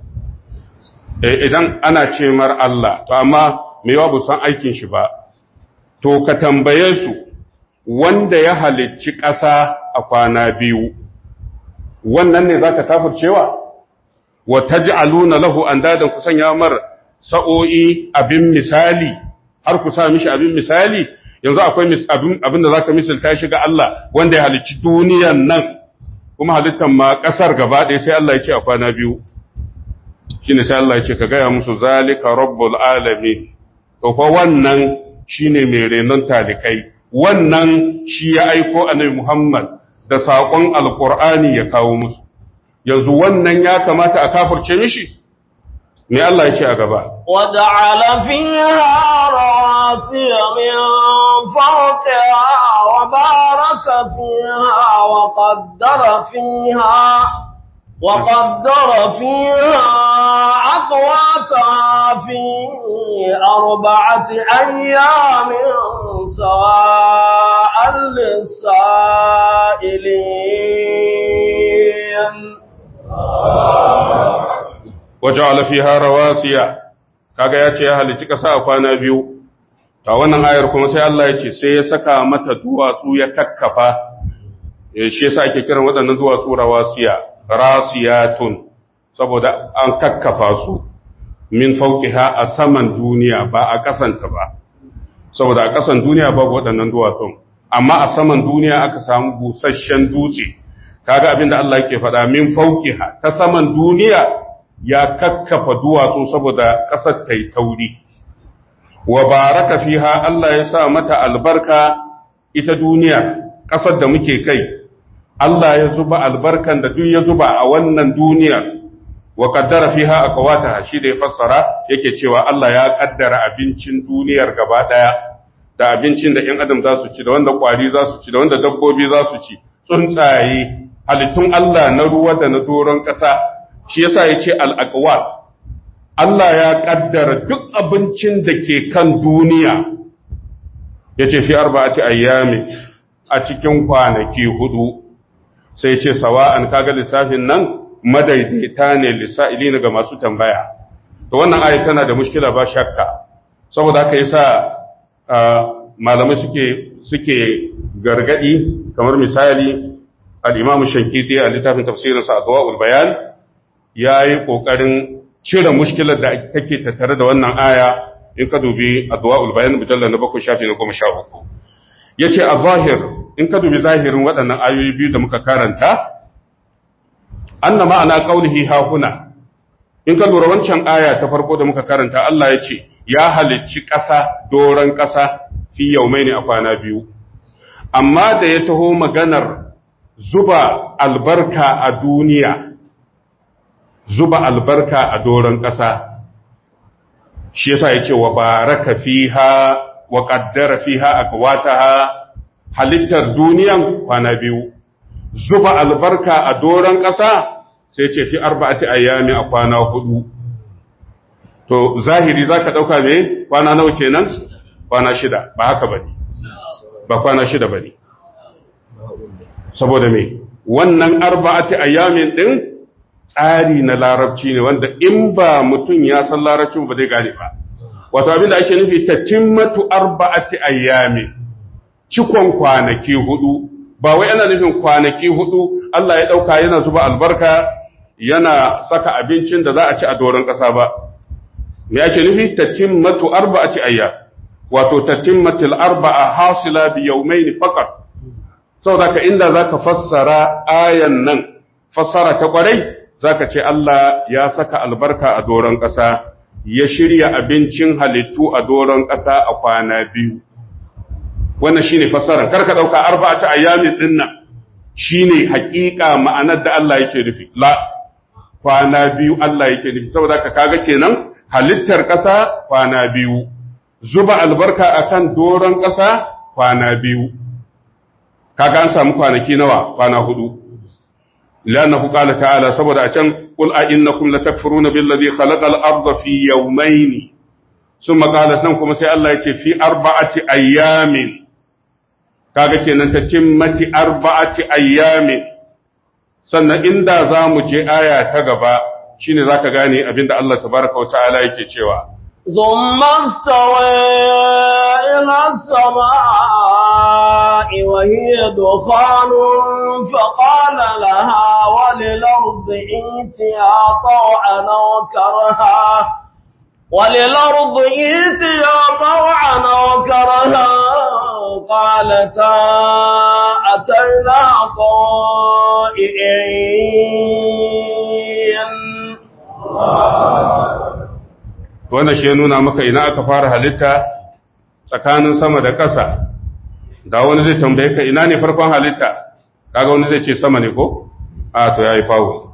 Speaker 1: idan ana ce mar Allah, to amma mai yawa san aikin shi ba, to ka tambaye su wanda ya halicci ƙasa a kwana biyu, wannan ne za ka kafircewa? Wa ta ji aluna lahu an dadan ku sanya mar sa'o'i abin misali, har ku sa mishi abin misali, yanzu akwai abin da za ka misalta shi ga Allah wanda ya halicci duniyan nan, kuma halittan ma ƙasar gaba ɗaya sai Allah ya ce a kwana biyu. shine sai Allah ya ce ka gaya musu zalika rabbul alamin to fa wannan shine mai renon talikai wannan shi ya aiko annabi Muhammad da saƙon alqur'ani ya kawo musu yanzu wannan ya kamata a kafirce mishi me Allah ya ce a gaba
Speaker 2: وجعل فيها رواسي من فوقها وبارك فيها وقدر فيها وقدر فيها أقواتها في أربعة أيام سواء للسائلين
Speaker 1: waja'ala fiha rawasiya kaga ya ce ya halitta ƙasa a kwana biyu ta wannan ayar kuma sai Allah ya ce sai ya saka mata duwatsu ya kakkafa shi yasa ake kiran waɗannan duwatsu rawasiya rasiyatun saboda an kakkafa su min fauqiha a saman duniya ba a kasanta ba saboda a kasan duniya babu waɗannan duwatsun amma a saman duniya aka samu busasshen dutse kaga abin da Allah yake faɗa min fauqiha ta saman duniya ya kakkafa duwatsu saboda ƙasar ta yi tauri wa baraka fiha Allah ya sa mata albarka ita duniya ƙasar da muke kai Allah ya zuba albarkan da duk ya zuba a wannan duniya wa qaddara fiha aqwataha shi da ya fassara yake cewa Allah ya kaddara abincin duniyar gaba daya da abincin da ƴan adam za su ci da wanda kwari za su ci da wanda dabbobi za su ci tsuntsaye halittun Allah na ruwa da na doron ƙasa shi yasa yace al-aqwat Allah ya kaddara duk abincin da ke kan duniya yace fi arba'ati ayyami a cikin kwanaki hudu sai ce sawa'an kaga lissafin nan madaidaita ne lissa'ili ga masu tambaya to wannan ayat tana da mushkila ba shakka saboda haka yasa malamai suke suke gargadi kamar misali al-Imam Shankiti a littafin tafsirinsa Adwaul Bayan yayi kokarin cire mushkilar da take tattare da wannan aya in ka dubi Adwaul Bayan mujallal na 7 shafi na 13 yace a zahir in ka dubi zahirin waɗannan ayoyi biyu da muka karanta anna ma'ana qaulihi ha huna in ka lura wancan aya ta farko da muka karanta Allah ya ce ya halicci ƙasa doron ƙasa fi yaumaini a kwana biyu amma da ya taho maganar zuba albarka a duniya zuba albarka a doron ƙasa shi yasa ya ce wa baraka fiha wa qaddara fiha aqwataha halittar duniyan kwana biyu zuba albarka a doron ƙasa sai ce fi arba'ati ayyami a kwana hudu to zahiri zaka dauka me kwana nawa kenan kwana shida ba haka bane ba kwana shida bane saboda me wannan arba'ati ayyamin din tsari na larabci ne wanda in ba mutum ya san larabci ba zai gane ba wato abin da ake nufi tatimmatu arba'ati ayyami cikon kwanaki hudu ba wai ana nufin kwanaki hudu Allah ya dauka yana zuba albarka yana saka abincin da za a ci a doron ƙasa ba me ake nufi tatimmatu arba'ati ayyam wato tatimmatul arba'a hasila bi yawmayn faqat saboda ka inda zaka fassara ayan nan fassara ta kwarai zaka ce Allah ya saka albarka a doron ƙasa ya shirya abincin halittu a doron ƙasa a kwana biyu wannan shine fassarar karka dauka arba'atu ayyamin dinnan shine hakika ma'anar da Allah yake nufi la kwana biyu Allah yake nufi saboda ka kaga kenan halittar ƙasa kwana biyu zuba albarka akan doron ƙasa kwana biyu kaga an samu kwanaki nawa kwana hudu لأنه قال تعالى سبب أشان قل أئنكم لتكفرون بالذي خلق الأرض في يومين ثم قالت نمكم سي الله يتي في أربعة أيام kaga kenan ta cimmati arba'ati ayyamin sannan inda za mu je aya ta gaba shine zaka gane abinda Allah tabaraka wa ta'ala yake cewa
Speaker 2: ثم استوى إلى السماء وهي دخان فقال لها وللأرض ائتيا طوعا أو كرها وللأرض ائتيا طوعا أو كرها قالتا أتينا طائعين
Speaker 1: wannan shi ya nuna maka ina aka fara halitta tsakanin sama da ƙasa da wani zai tambaye ka ina ne farkon halitta kaga wani zai ce sama ne ko a to yayi fawo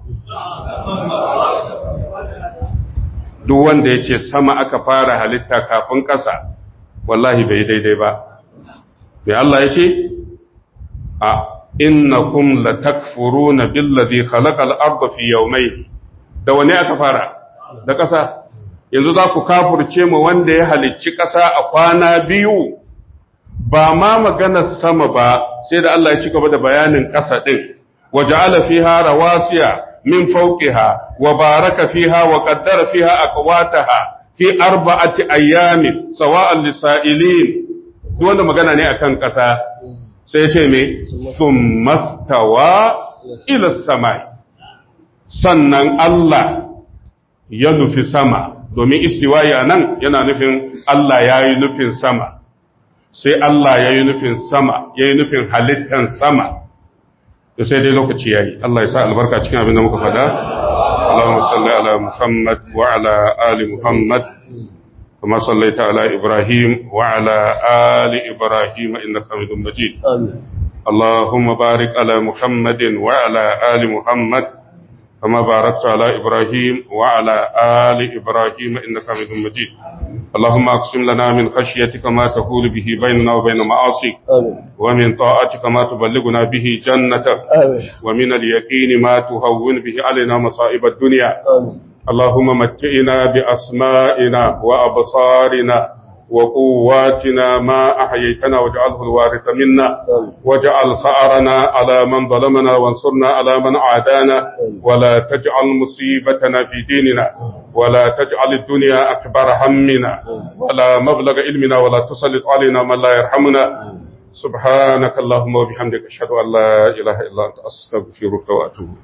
Speaker 1: duk wanda ya ce sama aka fara halitta kafin ƙasa wallahi bai daidai ba mai Allah ya ce a innakum latakfuruna billazi khalaqal arda fi yawmayn da wani aka fara da ƙasa yanzu za ku kafurce mu wanda ya halicci ƙasa a kwana biyu ba ma maganar sama ba sai da Allah ya ci gaba da bayanin ƙasa ɗin waje fiha rawasiya min fauqiha wa baraka fiha wa qaddara fiha aqwataha fi arba'ati ayyamin sawa'an lisa'ilin duk wanda magana ne akan ƙasa sai ce me summastawa ila samai sannan Allah ya nufi sama domin istiwayi a nan yana nufin Allah ya yi nufin sama, sai Allah ya yi nufin sama, ya yi nufin halittan sama, da sai dai lokaci ya yi, Allah ya sa albarka cikin abin da muka fada, Allahumma salli ala Muhammad wa ala ali Muhammad, kama sallaita ala Ibrahim wa ala ali Ibrahim inna hamidun majid. Allahumma barik ala Muhammadin wa ala ali Muhammad, كما باركت على إبراهيم وعلى آل إبراهيم إنك حميد مجيد اللهم أقسم لنا من خشيتك ما تحول به بيننا وبين معاصيك ومن طاعتك ما تبلغنا به جنتك ومن اليقين ما تهون به علينا مصائب الدنيا اللهم متئنا بأسمائنا وأبصارنا وقواتنا ما أحييتنا واجعله الوارث منا واجعل ثأرنا على من ظلمنا وانصرنا على من عادانا ولا تجعل مصيبتنا في ديننا ولا تجعل الدنيا أكبر همنا ولا مبلغ علمنا ولا تسلط علينا من لا يرحمنا سبحانك اللهم وبحمدك أشهد أن لا إله إلا أنت أستغفرك وأتوب